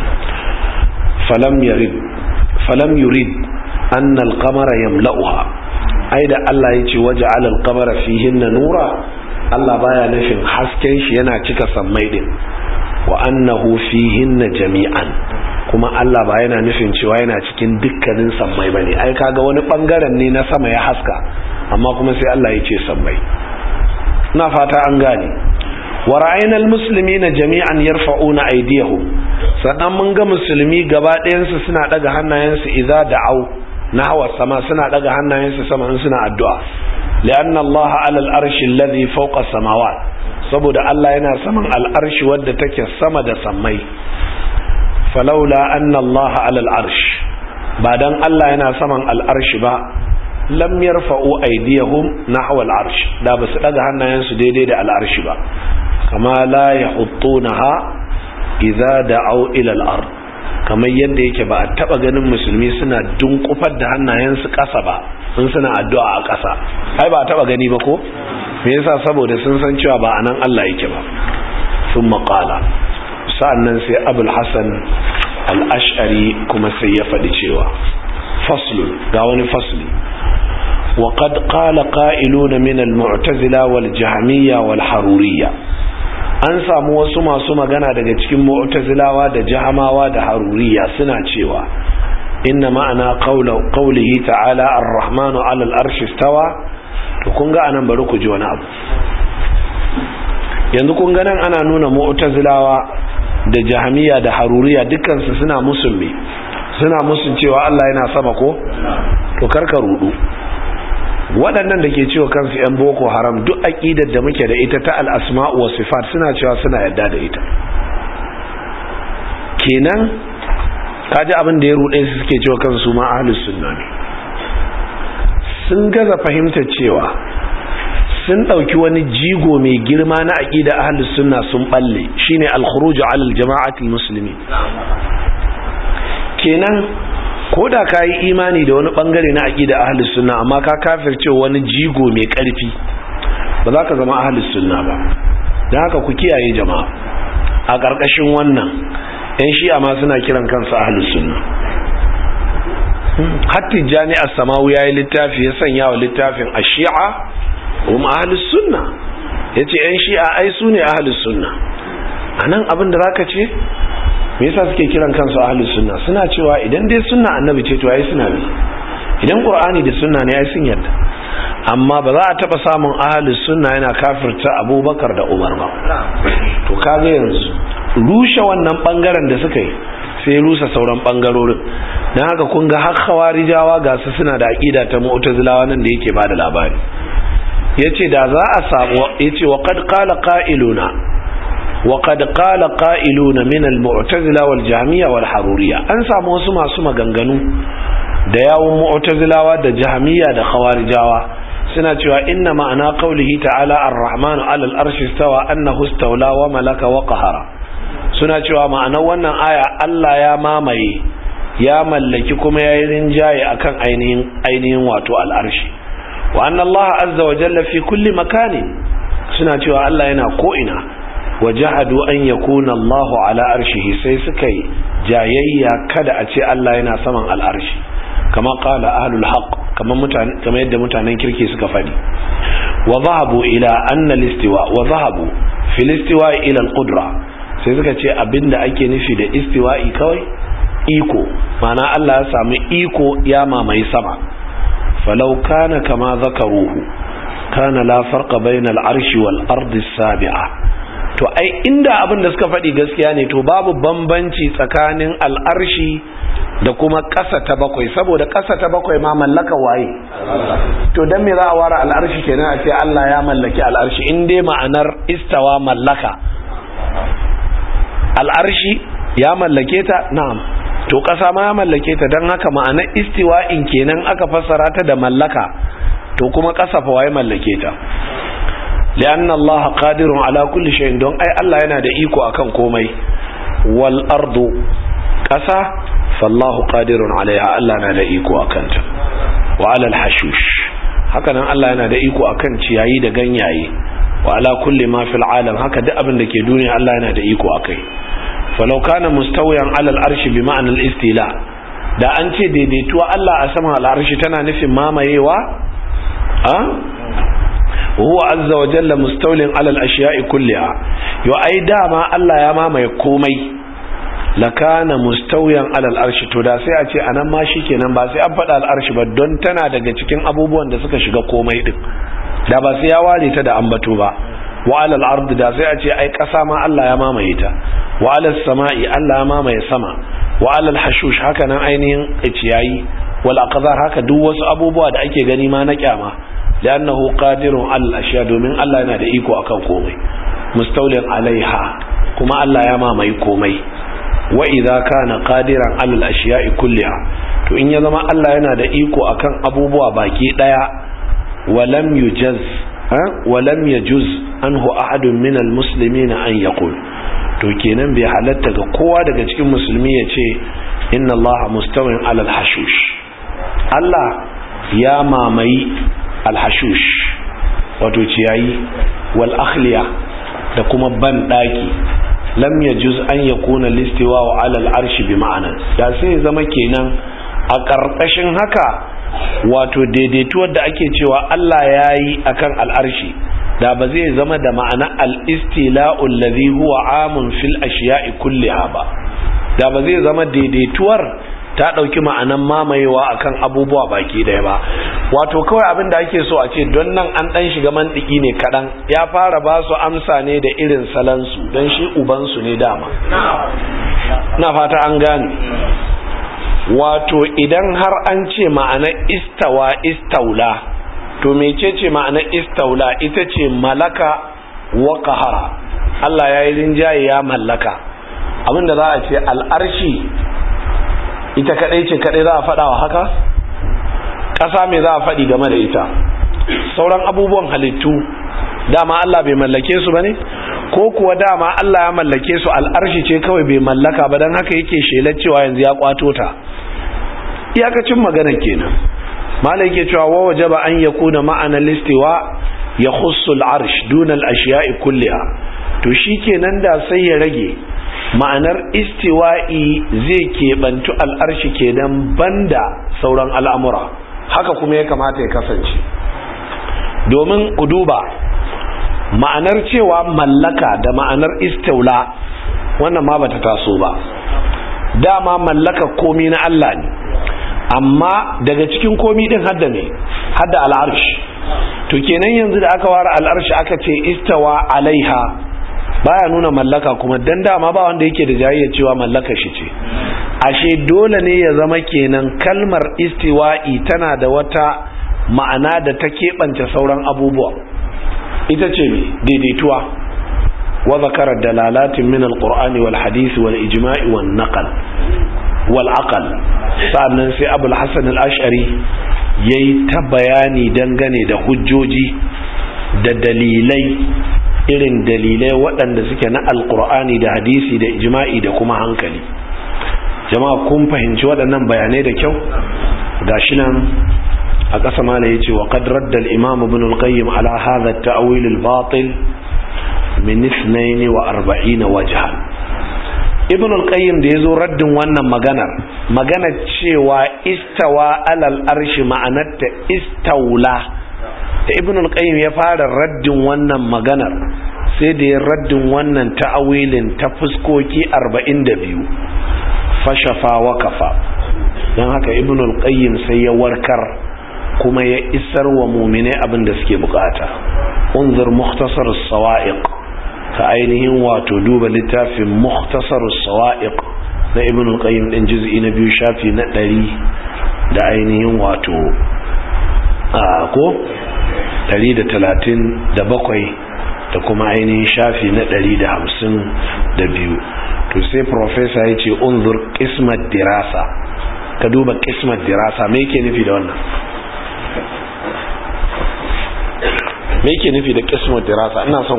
Speaker 1: falam yurid falam yurid anna al-qamara yamla'uha ai da Allah yace waja'ala al-qamara fihinna nura Allah baya nufin hasken shi yana cika sammai din wa annahu fihinna jami'an kuma Allah ba yana nufin cewa yana cikin dukkanin sammai bane ai kaga wani bangaren ne na sama ya haska amma kuma sai Allah ya ce sammai ina fata an gane wa ra'ayna almuslimina jami'an yarfa'una aydiyahum sannan mun ga musulmi gaba ɗayan su suna daga hannayensu idza da'au nahwa sama suna daga hannayensu sama in suna addu'a li'anna Allah 'ala al-arshi alladhi fawqa samawat saboda Allah yana saman al'arshi wadda take sama da sammai falaula anna Allah 'ala al-arsh ba dan Allah yana saman al'arshi ba lam yarfa'u aydiyahum nahwa al-arsh da basu daga hannayensu daidai da al'arshi ba kama la yahuttunaha idza da'u ila al-ard kamar yadda yake ba a taba ganin musulmi suna dunkufar da hannayensu ƙasa ba sun suna addu'a a ƙasa ai ba a taba gani ba ko me yasa saboda sun san cewa ba anan Allah yake ba sun maƙala sa'annan sai abul hasan al-ash'ari kuma sai ya faɗi cewa faslun ga wani fasli وقد قال قائلون من المعتزلة والجهمية والحرورية an samu wasu masu magana daga cikin mu'tazilawa da jahamawa da haruriya suna cewa inna ma'ana qawlihi ta'ala ar-rahmanu 'ala al-arshi istawa to kun ga anan bari ku ji wani abu yanzu kun ga nan ana nuna mu'tazilawa da jahamiya da haruriya dukkan su suna musulmi suna musun cewa Allah yana sama ko to karka rudu waɗannan da ke cewa kansu 'yan boko haram duk aƙidar da muke da ita ta al'asma'u wa sifat suna cewa suna yadda da ita kenan kaji abin da ya ruɗe su suke cewa kansu ma ahlus sunna ne sun gaza fahimtar cewa sun ɗauki wani jigo mai girma na aƙida ahlus sunna sun balle shine al-khuruj 'ala al-jama'atul muslimin kenan ko da ka yi imani da wani bangare na aƙida ahalus sunna amma ka kafirce wani jigo mai ƙarfi ba za ka zama ahalus sunna ba don haka ku kiyaye jama'a a ƙarƙashin wannan yan shi'a ma suna kiran kansu ahalus sunna hatti jani a samawu ya yi littafi ya sanya wa littafin a shi'a kuma ahalus sunna ya ce yan shi'a ai su ne ahalus sunna a nan abin da za ka ce me yasa suke kiran kansu ahlus sunna suna cewa idan dai sunna annabi ce to ai suna bi idan qur'ani da sunna ne ai sun yarda amma ba za a taba samun ahlus sunna yana kafirta abubakar da umar ba to kaga yanzu rushe wannan bangaren da suka yi sai rusa sauran bangarorin dan haka kun ga har khawarijawa ga su suna da aqida ta mu'tazilawa nan da yake bada labari yace da za a samu yace wa qad qala qa'iluna وقد قال قائلون من المعتزلة والجهمية والحرورية an samu wasu masu maganganu da yawun mu'tazilawa da jahmiya da khawarijawa suna cewa inna ma'ana qawlihi ta'ala ar-rahmanu 'ala al-arshi istawa annahu istawla wa malaka wa qahara suna cewa ma'anar wannan aya Allah ya mamaye ya mallaki kuma ya yi rinjaye akan ainihin ainihin wato al-arshi wa anna Allah azza wa jalla fi kulli makani suna cewa Allah yana ko ina wajahadu an yakuna Allah ala arshihi sai suka yi jayayya kada a ce Allah yana saman al'arshi kama qala ahlul haqq kama mutane kama yadda mutanen kirki suka fadi wa zahabu ila anna al-istiwa wa zahabu fil istiwa ila al-qudra sai suka ce abinda ake nufi da istiwa'i kawai iko ma'ana Allah ya sami iko ya mamaye sama falau kana kama zakaruhu kana la farqa bayna al-arshi wal ardi as-sabi'a to ai inda abin da suka faɗi gaskiya ne to babu bambanci tsakanin al'arshi da kuma ƙasa ta bakwai saboda ƙasa ta bakwai ma mallaka waye to dan me za a ware al'arshi kenan a ce Allah ya mallaki al'arshi in dai ma'anar istawa mallaka al'arshi ya mallake ta na'am to ƙasa ma ya mallake ta don haka ma'anar istiwa'in kenan aka fassara ta da mallaka to kuma ƙasa fa waye mallake ta li'anna Allah qadirun ala kulli shay'in don ai Allah yana da iko akan komai wal ardu ƙasa fallahu qadirun alaiha Allah na da iko akan ta wa ala al hashush haka nan Allah yana da iko akan ciyayi da ganyaye wa ala kulli ma fil alam haka duk abin da ke duniya Allah yana da iko akai falau kana mustawiyan ala al arshi bi ma'ana al istila da an ce daidaituwa Allah a saman al arshi tana nufin mamayewa a huwa azza wa jalla mustawlin ala al-ashiya'i kulliha yo ai dama Allah ya mamaye komai lakana mustawiyan ala al-arshi to da sai a ce anan ma shikenan ba sai an faɗa al-arshi ba don tana daga cikin abubuwan da suka shiga komai din da ba sai ya ware ta da ambato ba wa ala al-ard da sai a ce ai ƙasa ma Allah ya mamaye ta wa ala samai Allah ya mamaye sama wa ala al-hashush haka nan ainihin ciyayi wal aqdar haka duk wasu abubuwa da ake gani ma na kyama li'annahu qadirun al ashiya domin Allah yana da iko akan komai mustawlin alaiha kuma Allah ya mamaye komai wa idza kana qadiran al ashiya'i kulliha to in ya zama Allah yana da iko akan abubuwa baki daya walam yujaz walam yajuz anhu ahadun min al muslimin an yaqul to kenan bai halatta ga kowa daga cikin musulmi ya ce inna Allah mustawin alal hashush Allah ya mamayi alhashush wato ciyayi wal akhliya da kuma ban daki lam yajuz an yakuna listiwa wa alal arshi bi ma'ana da sai zama kenan a karkashin haka wato daidaituwar da ake cewa Allah yayi akan al'arshi da ba zai zama da ma'ana al-istila'u alladhi huwa amun fil ashiya'i kulliha ba da ba zai zama daidaituwar ta ɗauki ma'anan mamayewa akan abubuwa baki ɗaya ba wato kawai abin da ake so a ce don nan an ɗan shiga mandiki ne kaɗan ya fara ba su amsa ne da irin salansu don shi ubansu ne dama na fata an gane wato idan har an ce ma'ana istawa istaula to mecece ma'ana istaula ita ce malaka wa qahara Allah ya yi rinjaye ya mallaka abinda za a ce al'arshi ita kadai ce kadai za a faɗa wa haka ƙasa mai za a faɗi game da ita sauran abubuwan halittu dama Allah bai mallake su bane ko kuwa dama Allah ya mallake su al'arshi ce kawai bai mallaka ba don haka yake shelar cewa yanzu ya kwato ta iyakacin magana kenan malai yake cewa wa wajaba an yakuna ma'ana listiwa ya khussu al'arsh duna al-ashiya'i kulliha to shikenan da sai ya rage ma'anar istiwa'i zai keɓantu al'arshi kenan banda sauran al'amura haka kuma ya kamata ya kasance domin ku duba ma'anar cewa mallaka da ma'anar istaula wannan ma bata taso ba dama mallaka komi na Allah ne amma daga cikin komi din hadda ne hadda al'arsh to kenan yanzu da aka ware al'arsh aka ce istawa alaiha baya nuna mallaka kuma dan dama ba wanda yake da jayayya cewa mallaka shi ce ashe dole ne ya zama kenan kalmar istiwa'i tana da wata ma'ana da ta keɓance sauran abubuwa ita ce daidaituwa wa zakara dalalatin min alqur'ani wal hadisi wal ijma'i wan naqal wal aqal sannan sai abul hasan al-ash'ari yayi ta bayani dangane da hujjoji da dalilai irin dalilai waɗanda suke na alqur'ani da hadisi da ijma'i da kuma hankali jama'a kun fahimci waɗannan bayanai da kyau gashi nan a ƙasa mala ya ce wa qad radda al-imam ibn al-qayyim ala hadha at-ta'wil al-batil min 42 wajhan ibn al-qayyim da yazo raddin wannan maganar magana cewa istawa alal arshi ma'anarta istaula da ibn al-qayyim ya fara raddin wannan maganar sai da ya raddin wannan ta'awilin ta fuskoki 42 fashafa wa kafa don haka ibn al-qayyim sai ya warkar kuma ya isar wa mumine abin da suke bukata unzur mukhtasar as-sawa'iq ka ainihin wato duba littafin mukhtasar as-sawa'iq na ibn al-qayyim din juz'i na biyu shafi na 100 da ainihin wato a ko 137 da kuma ainihin shafi na 152 to sai professor ya ce unzur qismat dirasa ka duba qismat dirasa me yake nufi da wannan me yake nufi da qismat dirasa ina son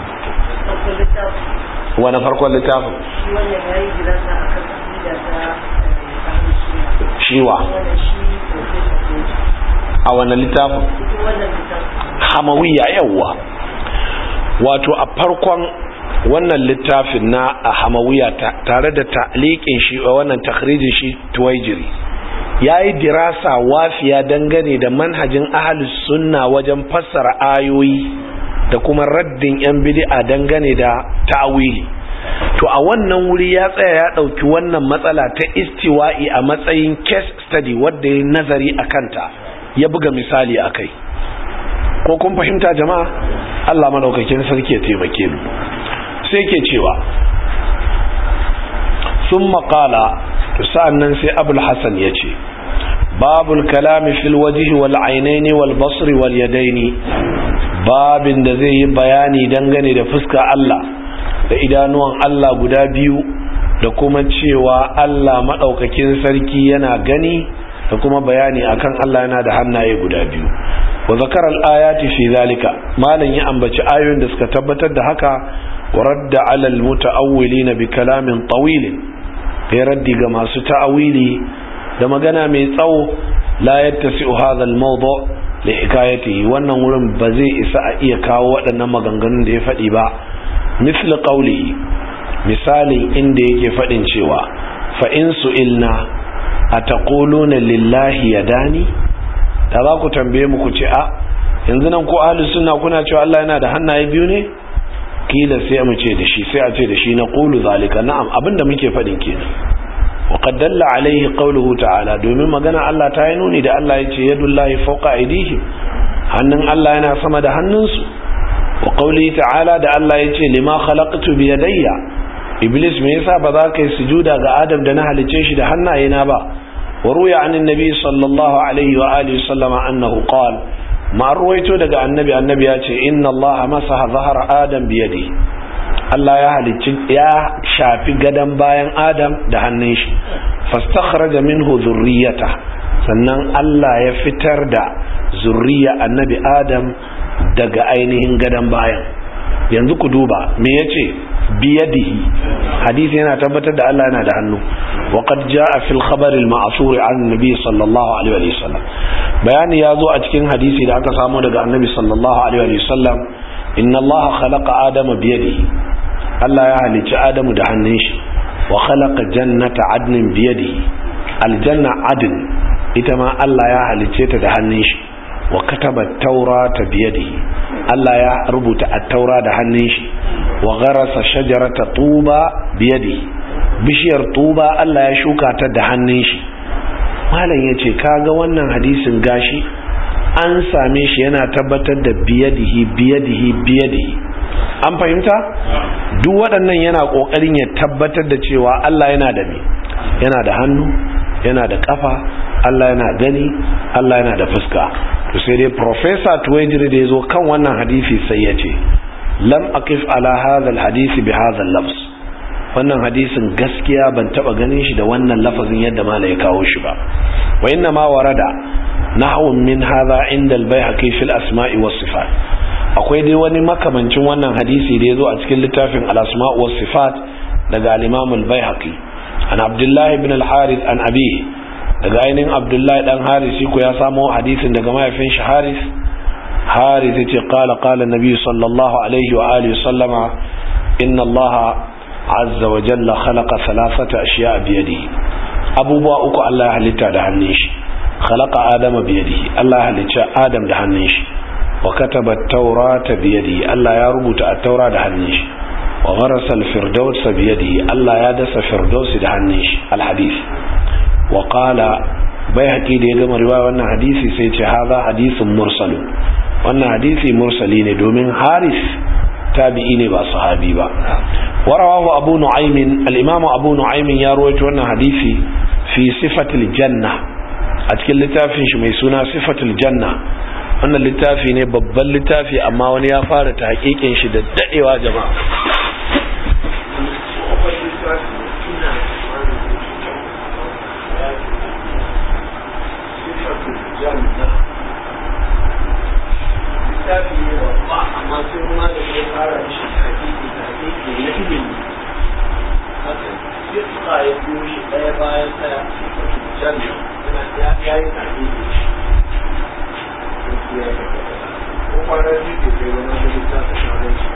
Speaker 1: ku wani farkon littafin shiwa a wani littafin hamawiya yawwa wato a farkon wannan littafin na a hamawiya tare da ta'liqin shi wannan takhrijin shi tuwaijiri ya yi dirasa wafiya dangane da manhajin ahalus sunna wajen fassara ayoyi da kuma raddin 'yan bid'a dangane da ta'wili to a wannan wuri ya tsaya ya ɗauki wannan matsala ta istiwa'i a matsayin case study wadda ya nazari a kanta ya buga misali a kai ko kun fahimta jama'a Allah maɗaukakin sarki ya taimake mu sai ke cewa sun maƙala sa'an nan sai abul hassan ya ce babul kalami fil wajihi wal ainaini wal basri wal yadaini babin da zai yi bayani dangane da fuska Allah da idanuwan Allah guda biyu da kuma cewa Allah maɗaukakin sarki yana gani da kuma bayani akan Allah yana da hannaye guda biyu wa zakar al-ayati fi zalika malan ya ambaci ayoyin da suka tabbatar da haka wa radda ala al-mutaawwilin bi kalamin tawil ya raddi ga masu ta'awili da magana mai tsawo la yattasi'u hadha al-mawdu' li hikayatihi wannan wurin ba zai isa a iya kawo waɗannan maganganun da ya faɗi ba misli qawlihi misalin inda yake faɗin cewa fa in su'ilna ataquluna lillahi yadani da za ku tambaye mu ku ce a yanzu nan ko ahlus sunna kuna cewa Allah yana da hannaye biyu ne kila sai mu ce da shi sai a ce da shi na qulu zalika na'am abinda muke faɗin kenan wa qad dalla alaihi qawluhu ta'ala domin magana Allah ta yi nuni da Allah ya ce yadullahi fawqa aydihim hannun Allah yana sama da hannunsu wa qawlihi ta'ala da Allah ya ce lima khalaqtu bi yadayya iblis me yasa ba za ka yi sujuda ga adam da na halice shi da hannayena ba wa ruya an annabi sallallahu alaihi wa alihi sallama annahu qala ma ruwaito daga annabi annabi ya ce inna allaha masaha zahara adam bi yadi Allah ya halicci ya shafi gadan bayan adam da hannun shi fastakhraja minhu zurriyata sannan Allah ya fitar da zurriya annabi adam daga ainihin gadan bayan yanzu ku duba me yace biyadihi hadisi yana tabbatar da Allah yana da hannu wa qad jaa fil khabar al ma'thur an nabi sallallahu alaihi wa sallam bayani ya zo a cikin hadisi da aka samu daga annabi sallallahu alaihi wa sallam inna Allah khalaqa adama biyadihi Allah ya halicci adamu da hannun shi wa khalaqa jannata adnin biyadihi aljanna adn ita ma Allah ya halicce ta da hannun shi wa kataba taurata biyadihi Allah ya rubuta at-taura da hannun shi wa gharasa shajarata tuba biyadihi bishiyar tuba Allah ya shuka ta da hannun shi malam yace kaga wannan hadisin gashi an same shi yana tabbatar da biyadihi biyadihi biyadihi an fahimta duk waɗannan yana ƙoƙarin ya tabbatar da cewa Allah yana da me yana da hannu yana da ƙafa Allah yana gani Allah yana da fuska to sai dai professor Tuwajiri da yazo kan wannan hadisi sai ya ce lam aqif ala hadha alhadisi bi hadha al-lafz wannan hadisin gaskiya ban taba ganin shi da wannan lafazin yadda mala ya kawo shi ba wa inna ma warada nahwun min hadha inda al-baihaqi fil asma'i was sifat akwai dai wani makamancin wannan hadisi da yazo a cikin littafin al-asma' was sifat daga al-imam al-baihaqi an abdullahi ibn al-harith an abihi daga ainihin abdullahi dan haris ko ya samo hadisin daga mahaifin shi haris haris ya ce kala kala nabi sallallahu alaihi wa alihi sallama inna allaha azza wa jalla khalaqa thalathata ashiya biyadihi abubuwa uku Allah ya halitta da hannun shi khalaqa adama biyadihi Allah ya halicci adam da hannun shi wa kataba at-taurata biyadihi Allah ya rubuta at-taura da hannun shi wa gharasa al-firdaus biyadihi Allah ya dasa firdausi da hannun shi al-hadith wa qala bayhaqi da ya gama riwaya wannan hadisi sai ce hadha hadisun mursal wannan hadisi mursali ne domin haris tabi'i ne ba sahabi ba warawahu abu nu'aym al-imam abu nu'aym ya rawaito wannan hadisi fi sifatil janna a cikin littafin shi mai suna sifatul janna wannan littafi ne babban littafi amma wani ya fara ta hakikin shi da dadewa jama'a littafi ne babba amma sai kuma da ya fara shi hakiki da hakiki na ilimi haka fitka ya biyo shi ɗaya bayan ɗaya janna yana ya yi hakiki ko kwanar ji ke kai wani da littafi shawarar shi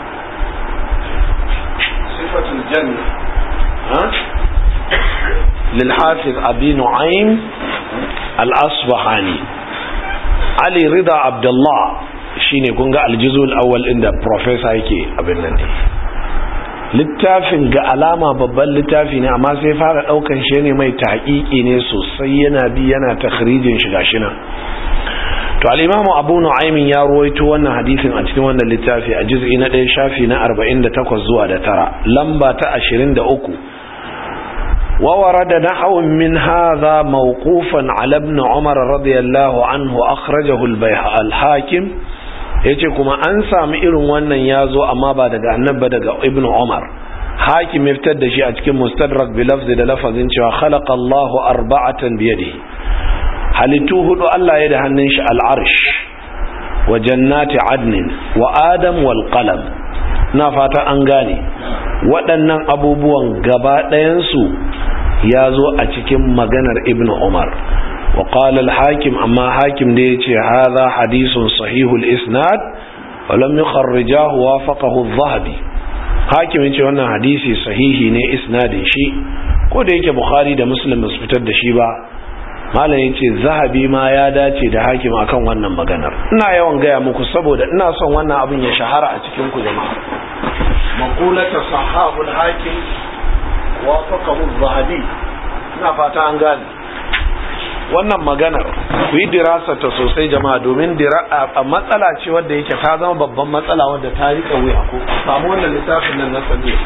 Speaker 1: sifatul janna ha lil hafiz abi nu'aym al-asbahani ali rida abdullah shine kun ga aljizul awwal inda professor yake abin nan ne littafin ga alama babban littafi ne amma sai fara daukan shi ne mai tahqiqi ne sosai yana bi yana takhrijin shi gashi nan to al-imamu abu nu'aymin ya ruwaito wannan hadisin a cikin wannan littafi a juz'i na 1 shafi na 48 zuwa da tara lamba ta 23 wa warada nahwun min hadha mawqufan ala ibn umar radiyallahu anhu akhrajahu al-hakim yace kuma an samu irin wannan yazo amma ba daga annabi daga ibn umar hakim ya fitar da shi a cikin mustadrak bi lafzi da lafazin cewa khalaqa Allahu arba'atan bi yadihi halittu hudu Allah ya da hannun shi al'arsh wa jannati adnin wa adam wal qalam na fata an gane waɗannan abubuwan gaba ɗayansu ya zo a cikin maganar ibn umar wa qala al-hakim amma hakim da yace hadha hadithun sahihul isnad wa lam yukharrijahu wafaqahu adh-dhahabi hakim yace wannan hadisi sahihi ne isnadin shi ko da yake bukhari da muslim ba su fitar da shi ba malam ya ce zahabi ma ya dace da hakim akan wannan maganar ina yawan gaya muku saboda ina son wannan abin ya shahara a cikin ku jama'a maqulata sahabul hakim wa faqahu zahabi ina fata an gane wannan maganar ku yi dirasa ta sosai jama'a domin a matsala ce wadda yake ta zama babban matsala wadda ta rika wuya ko samu wannan littafin nan na sani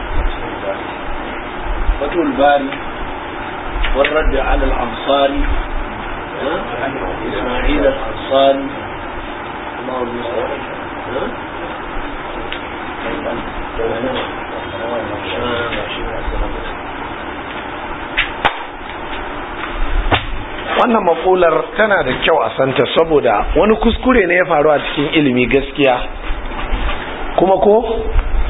Speaker 1: fatul bari والرد على الأنصاري إسماعيل الأنصاري الله المستعان wannan makular tana da kyau a santa saboda wani kuskure ne ya faru a cikin ilimi gaskiya kuma ko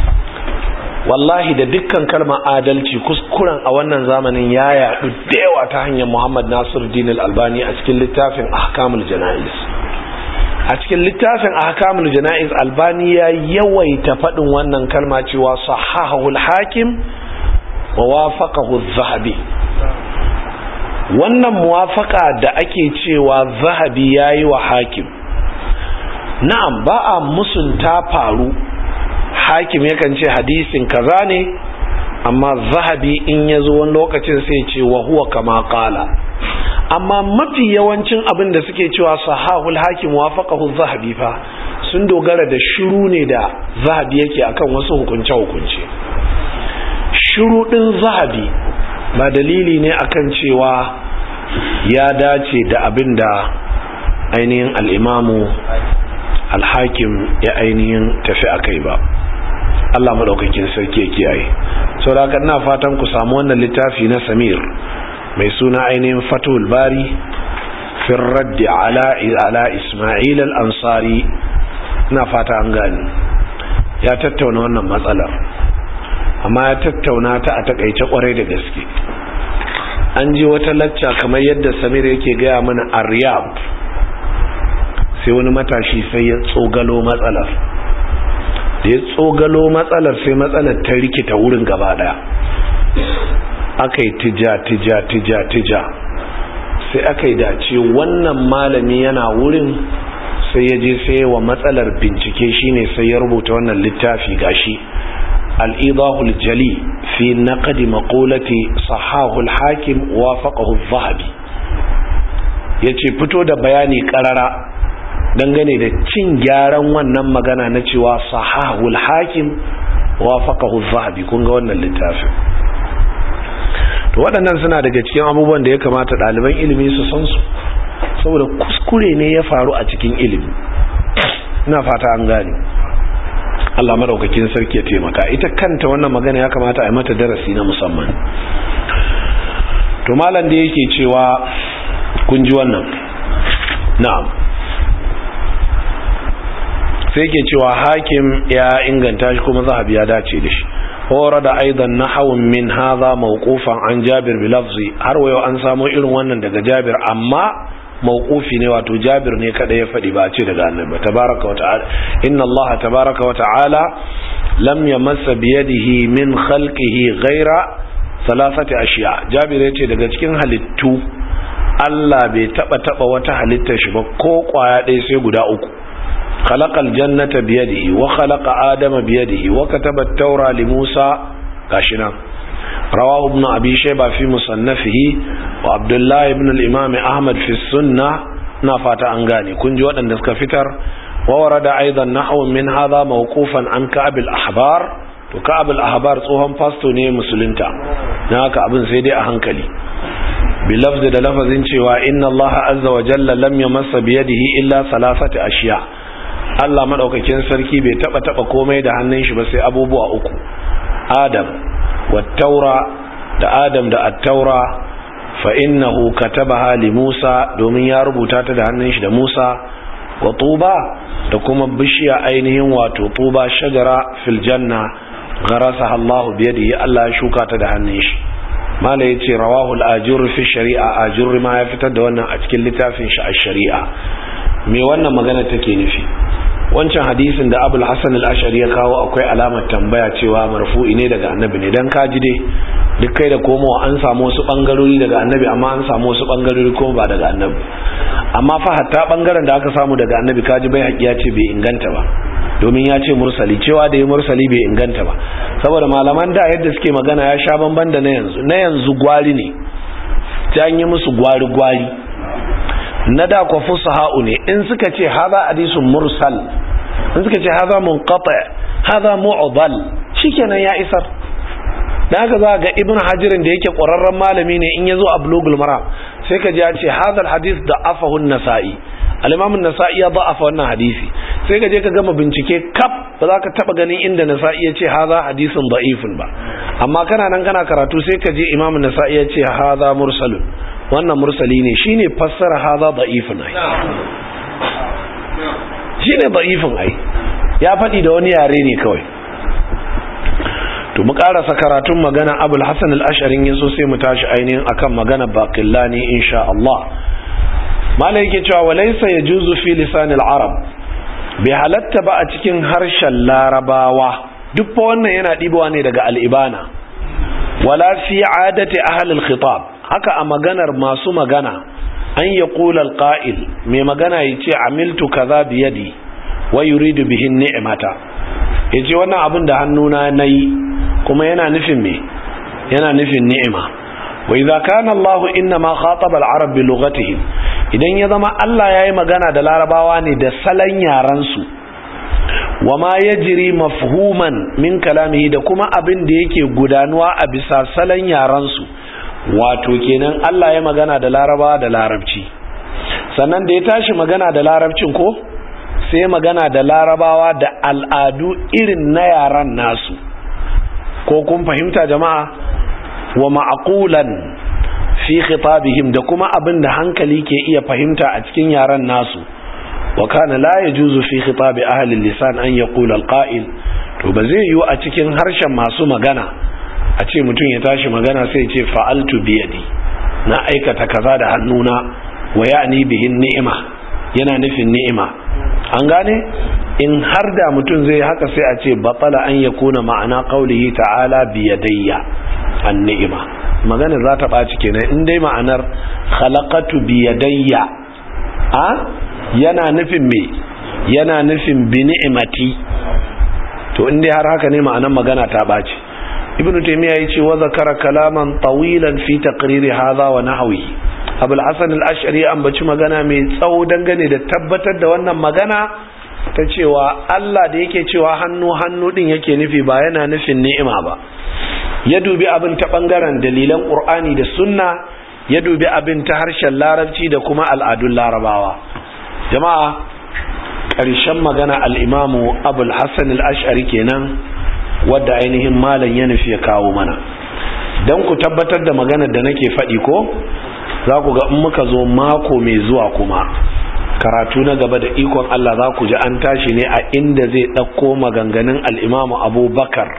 Speaker 1: wallahi da dukkan kalmar adalci kuskuren a wannan zamanin ya yadu da yawa ta hanyar Muhammad Nasir Din albani a cikin littafin Ahkamul Jana'iz a cikin littafin Ahkamul Jana'iz Albani ya yawaita faɗin wannan kalma cewa sahahul hakim wa wafaqahu zahabi wannan muwafaka da ake cewa zahabi yayi wa hakim na'am ba a musunta faru hakim yakan ce hadisin kaza ne amma zahabi in ya zo wani lokacin sai ce wa huwa kama kala amma mafi yawancin abin da suke cewa sahahul hakim wafaqahu zahabi fa sun dogara da shiru ne da zahabi yake akan wasu hukunce hukunce shiru din zahabi ba dalili ne akan cewa ya dace da abin da ainihin al'imamu alhakim ya ainihin tafi a kai ba Allah maɗaukakin sarki ya kiyaye sau da haka ina fatan ku samu wannan littafi na samir mai suna ainihin fatul bari fin raddi ala ala ismail al-ansari ina fata an gani ya tattauna wannan matsalar amma ya tattauna ta a takaice kwarai da gaske an ji wata lacca kamar yadda samir yake gaya mana a riyab sai wani matashi sai ya tsogalo matsalar da ya tsogalo matsalar sai matsalar ta rikita wurin gaba daya aka yi tija tija tija tija sai aka yi dace wannan malami yana wurin sai ya je sai wa matsalar bincike shine sai ya rubuta wannan littafi gashi al-idahul jali fi naqdi maqulati sahahul hakim wafaqahu adh-dhahabi yace fito da bayani karara dangane da cin gyaran wannan magana na cewa sahahul hakim wafaqahu adh-dhahabi kun ga wannan littafin to waɗannan suna daga cikin abubuwan da ya kamata ɗaliban ilimi su san su saboda kuskure ne ya faru a cikin ilimi ina fata an gane Allah madaukakin sarki ya taimaka ita kanta wannan magana ya kamata a yi mata darasi na musamman to malam da yake cewa kun ji wannan na'am sai yake cewa hakim ya inganta shi kuma zahabi ya dace da shi ورد ايضا نحو من هذا موقوفا عن جابر بلفظي har wayo an samu irin wannan daga Jabir amma mawqufi ne wato Jabir ne kada ya fadi ba ce daga Annabi tabaraka wa ta'ala inna Allah tabaraka wa ta'ala lam yamassa bi yadihi min khalqihi ghaira salasati ashiya jabir ya ce daga cikin halittu Allah bai taba taba wata halittar shi ba ko kwaya ɗaya sai guda uku khalaqal jannata biyadihi wa khalaqa adama biyadihi wa kataba at-taura li Musa gashi nan rawahu ibn abi shayba fi musannafihi wa abdullah ibn al-imam ahmad fi sunnah na fata an gane kun ji waɗanda suka fitar wa warada aidan nahwu min hadha mawqufan an ka'ab al-ahbar to ka'ab al-ahbar tsohon pasto ne musulunta dan haka abin sai dai a hankali بلفظ da lafazin cewa inna Allah azza wa jalla lam yamassa bi yadihi illa salasati ashiya Allah madaukakin sarki bai taba taba komai da hannun shi ba sai abubuwa uku Adam wat-taura da Adam da at-taura fa innahu katabaha li Musa domin ya rubuta ta da hannun shi da Musa wa tuba da kuma bishiya ainihin wato tuba shajara fil janna gharasaha Allah bi yadihi Allah ya shuka ta da hannun shi mala ya ce rawahu al'ajur fi shari'a ajur ma ya fitar da wannan a cikin littafin shi a shari'a me wannan magana take nufi wancan hadisin da abul hasan al-ashari ya kawo akwai alamar tambaya cewa marfu'i ne daga annabi ne dan kaji dai duk kai da komowa an samu wasu bangarori daga annabi amma an samu wasu bangarori kuma ba daga annabi amma fa hatta bangaren da aka samu daga annabi kaji bai haƙiya ce bai inganta ba domin ya ce mursali cewa da ya mursali bai inganta ba saboda malaman da yadda suke magana ya sha bamban da na yanzu na yanzu gwari ne ta yi musu gwari-gwari na da kwa fusaha'u ne in suka ce haza hadisun mursal in suka ce haza munqata haza mu'dal shikenan ya isar dan haka za ga ibn hajirin da yake ƙwararren malami ne in yazo a bulugul maram sai ka ji ya ce hadal hadith da afahu nasa'i al-imam an-nasa'i ya da'afa wannan hadisi sai ka je ka gama bincike kaf ba za ka taba ganin inda nasa'i ya ce haza hadisin da'ifun ba amma kana nan kana karatu sai ka je imam an-nasa'i ya ce haza mursalun wannan mursali ne shine fassara haza da'ifun ai shine da'ifun ai ya faɗi da wani yare ne kawai to mu karasa karatun magana abul hasan al-ash'ari yaso sai mu tashi ainihin akan magana baqillani insha Allah malai yake cewa walaysa yajuzu fi lisan al-arab bai halatta ba a cikin harshen larabawa duk fa wannan yana dibowa ne daga al-ibana wala fi adati ahli al-khitab haka a maganar masu magana an yaqula al-qa'il mai magana yace amiltu kaza bi yadi wa yuridu bihi ni'mata yace wannan abin da hannuna nayi kuma yana nufin me yana nufin ni'ima wa idza kana Allah inna ma khataba al-arab bi lughatihim idan ya zama Allah yayi magana da larabawa ne da salan yaran su wa ma yajri mafhuman min kalamihi da kuma abin da yake gudanuwa a bisa salan yaran su wato kenan Allah ya magana da larabawa da larabci sannan da ya tashi magana da larabcin ko sai magana da larabawa da al'adu irin na yaran nasu ko kun fahimta jama'a wa ma'aqulan fi khitabihim da kuma abin da hankali ke iya fahimta a cikin yaran nasu wa kana la yajuzu fi khitabi ahli lisan an yaqula alqa'il to ba zai yiwu a cikin harshen masu magana a ce mutum ya tashi magana sai ce fa'altu biyadi na aikata kaza da hannuna wa ya'ni bihin ni'ima yana nufin ni'ima an gane in har da mutum zai haka sai a ce batala an ya kuna ma'ana qaulihi ta'ala biyadayya an ni'ima magana za ta ɓaci kenan in dai ma'anar khalaqatu biyadayya a yana nufin me yana nufin bi ni'imati to in dai har haka ne ma'anar magana ta ɓaci ibn taymiya yace wa zakara kalaman tawilan fi taqriri hadha wa nahwihi abul hasan al-ash'ari an baci magana mai tsawo dangane da tabbatar da wannan magana ta cewa Allah da yake cewa hannu hannu din yake nufi ba yana nufin ni'ima ba ya dubi abin ta bangaren dalilan qur'ani da sunna ya dubi abin ta harshen larabci da kuma al'adun larabawa jama'a ƙarshen magana al-imamu abul hasan al-ash'ari kenan wadda ainihin malam ya nufi ya kawo mana don ku tabbatar da maganar da nake faɗi ko za ku ga in muka zo mako mai zuwa kuma karatu na gaba da ikon Allah za ku ji an tashi ne a inda zai ɗauko maganganun al'imamu abubakar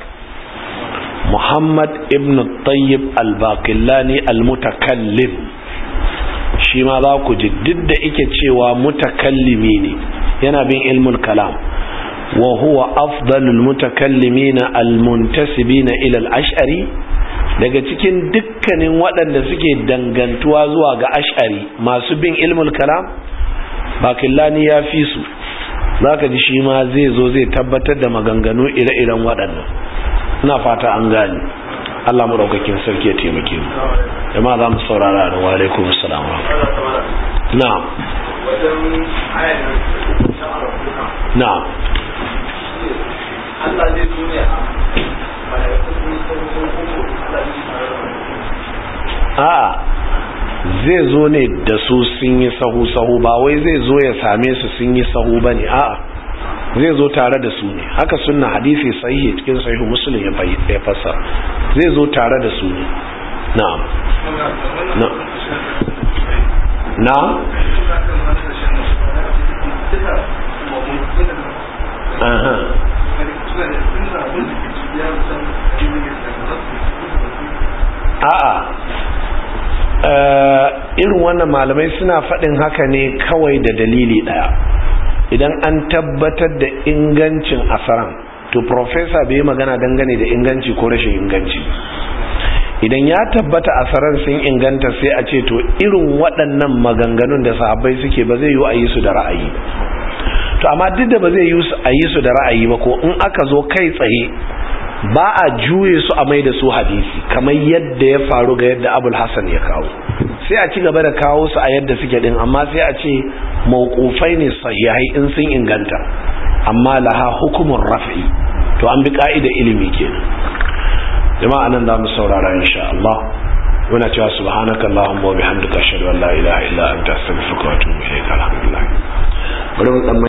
Speaker 1: muhammad ibn tayyib al-bakillani al-mutakallim shi ma za ku ji duk da ike cewa mutakallimi ne yana bin ilmul kalam wa huwa afdalul mutakallimina al-muntasibina ila al-ash'ari daga cikin dukkanin waɗanda suke dangantuwa zuwa ga ash'ari masu bin ilmul kalam bakillani ya fi su za ka ji shi ma zai zo zai tabbatar da maganganu ire-iren waɗannan ina fata an gani Allah maɗaukakin sarki ya taimake mu jama'a za mu saurara da wa alaikum assalam na'am na'am
Speaker 2: Allah zai duniya
Speaker 1: a'a zai zo ne da su sun yi sahu-sahu ba wai zai zo ya same su sun yi sahu ba ne a'a zai zo tare da su ne haka sunna hadisi sahihi cikin sahihu muslim ya fassara zai zo tare da su ne na'am na'am aha a'a irin wannan malamai suna faɗin haka ne kawai da dalili ɗaya idan an tabbatar da ingancin asaran to professor bai magana dangane da inganci ko rashin inganci idan ya tabbata asaran sun inganta sai a ce to irin waɗannan maganganun da sahabbai suke ba zai yi a yi su da ra'ayi to amma duk da ba zai yi a yi su da ra'ayi ba ko in aka zo kai tsaye ba a juye su a mai da su hadisi kamar yadda ya faru ga yadda abul hassan ya kawo sai a ci gaba da kawo su a yadda suke din amma sai a ce mawqufai ne sahihai in sun inganta amma laha hukumun raf'i to an bi ka'ida ilimi kenan jama'a nan za mu saurara insha Allah muna cewa subhanaka allahumma wa bihamdika ashhadu an la ilaha illa anta astaghfiruka wa atubu ilayk alhamdulillah bari mu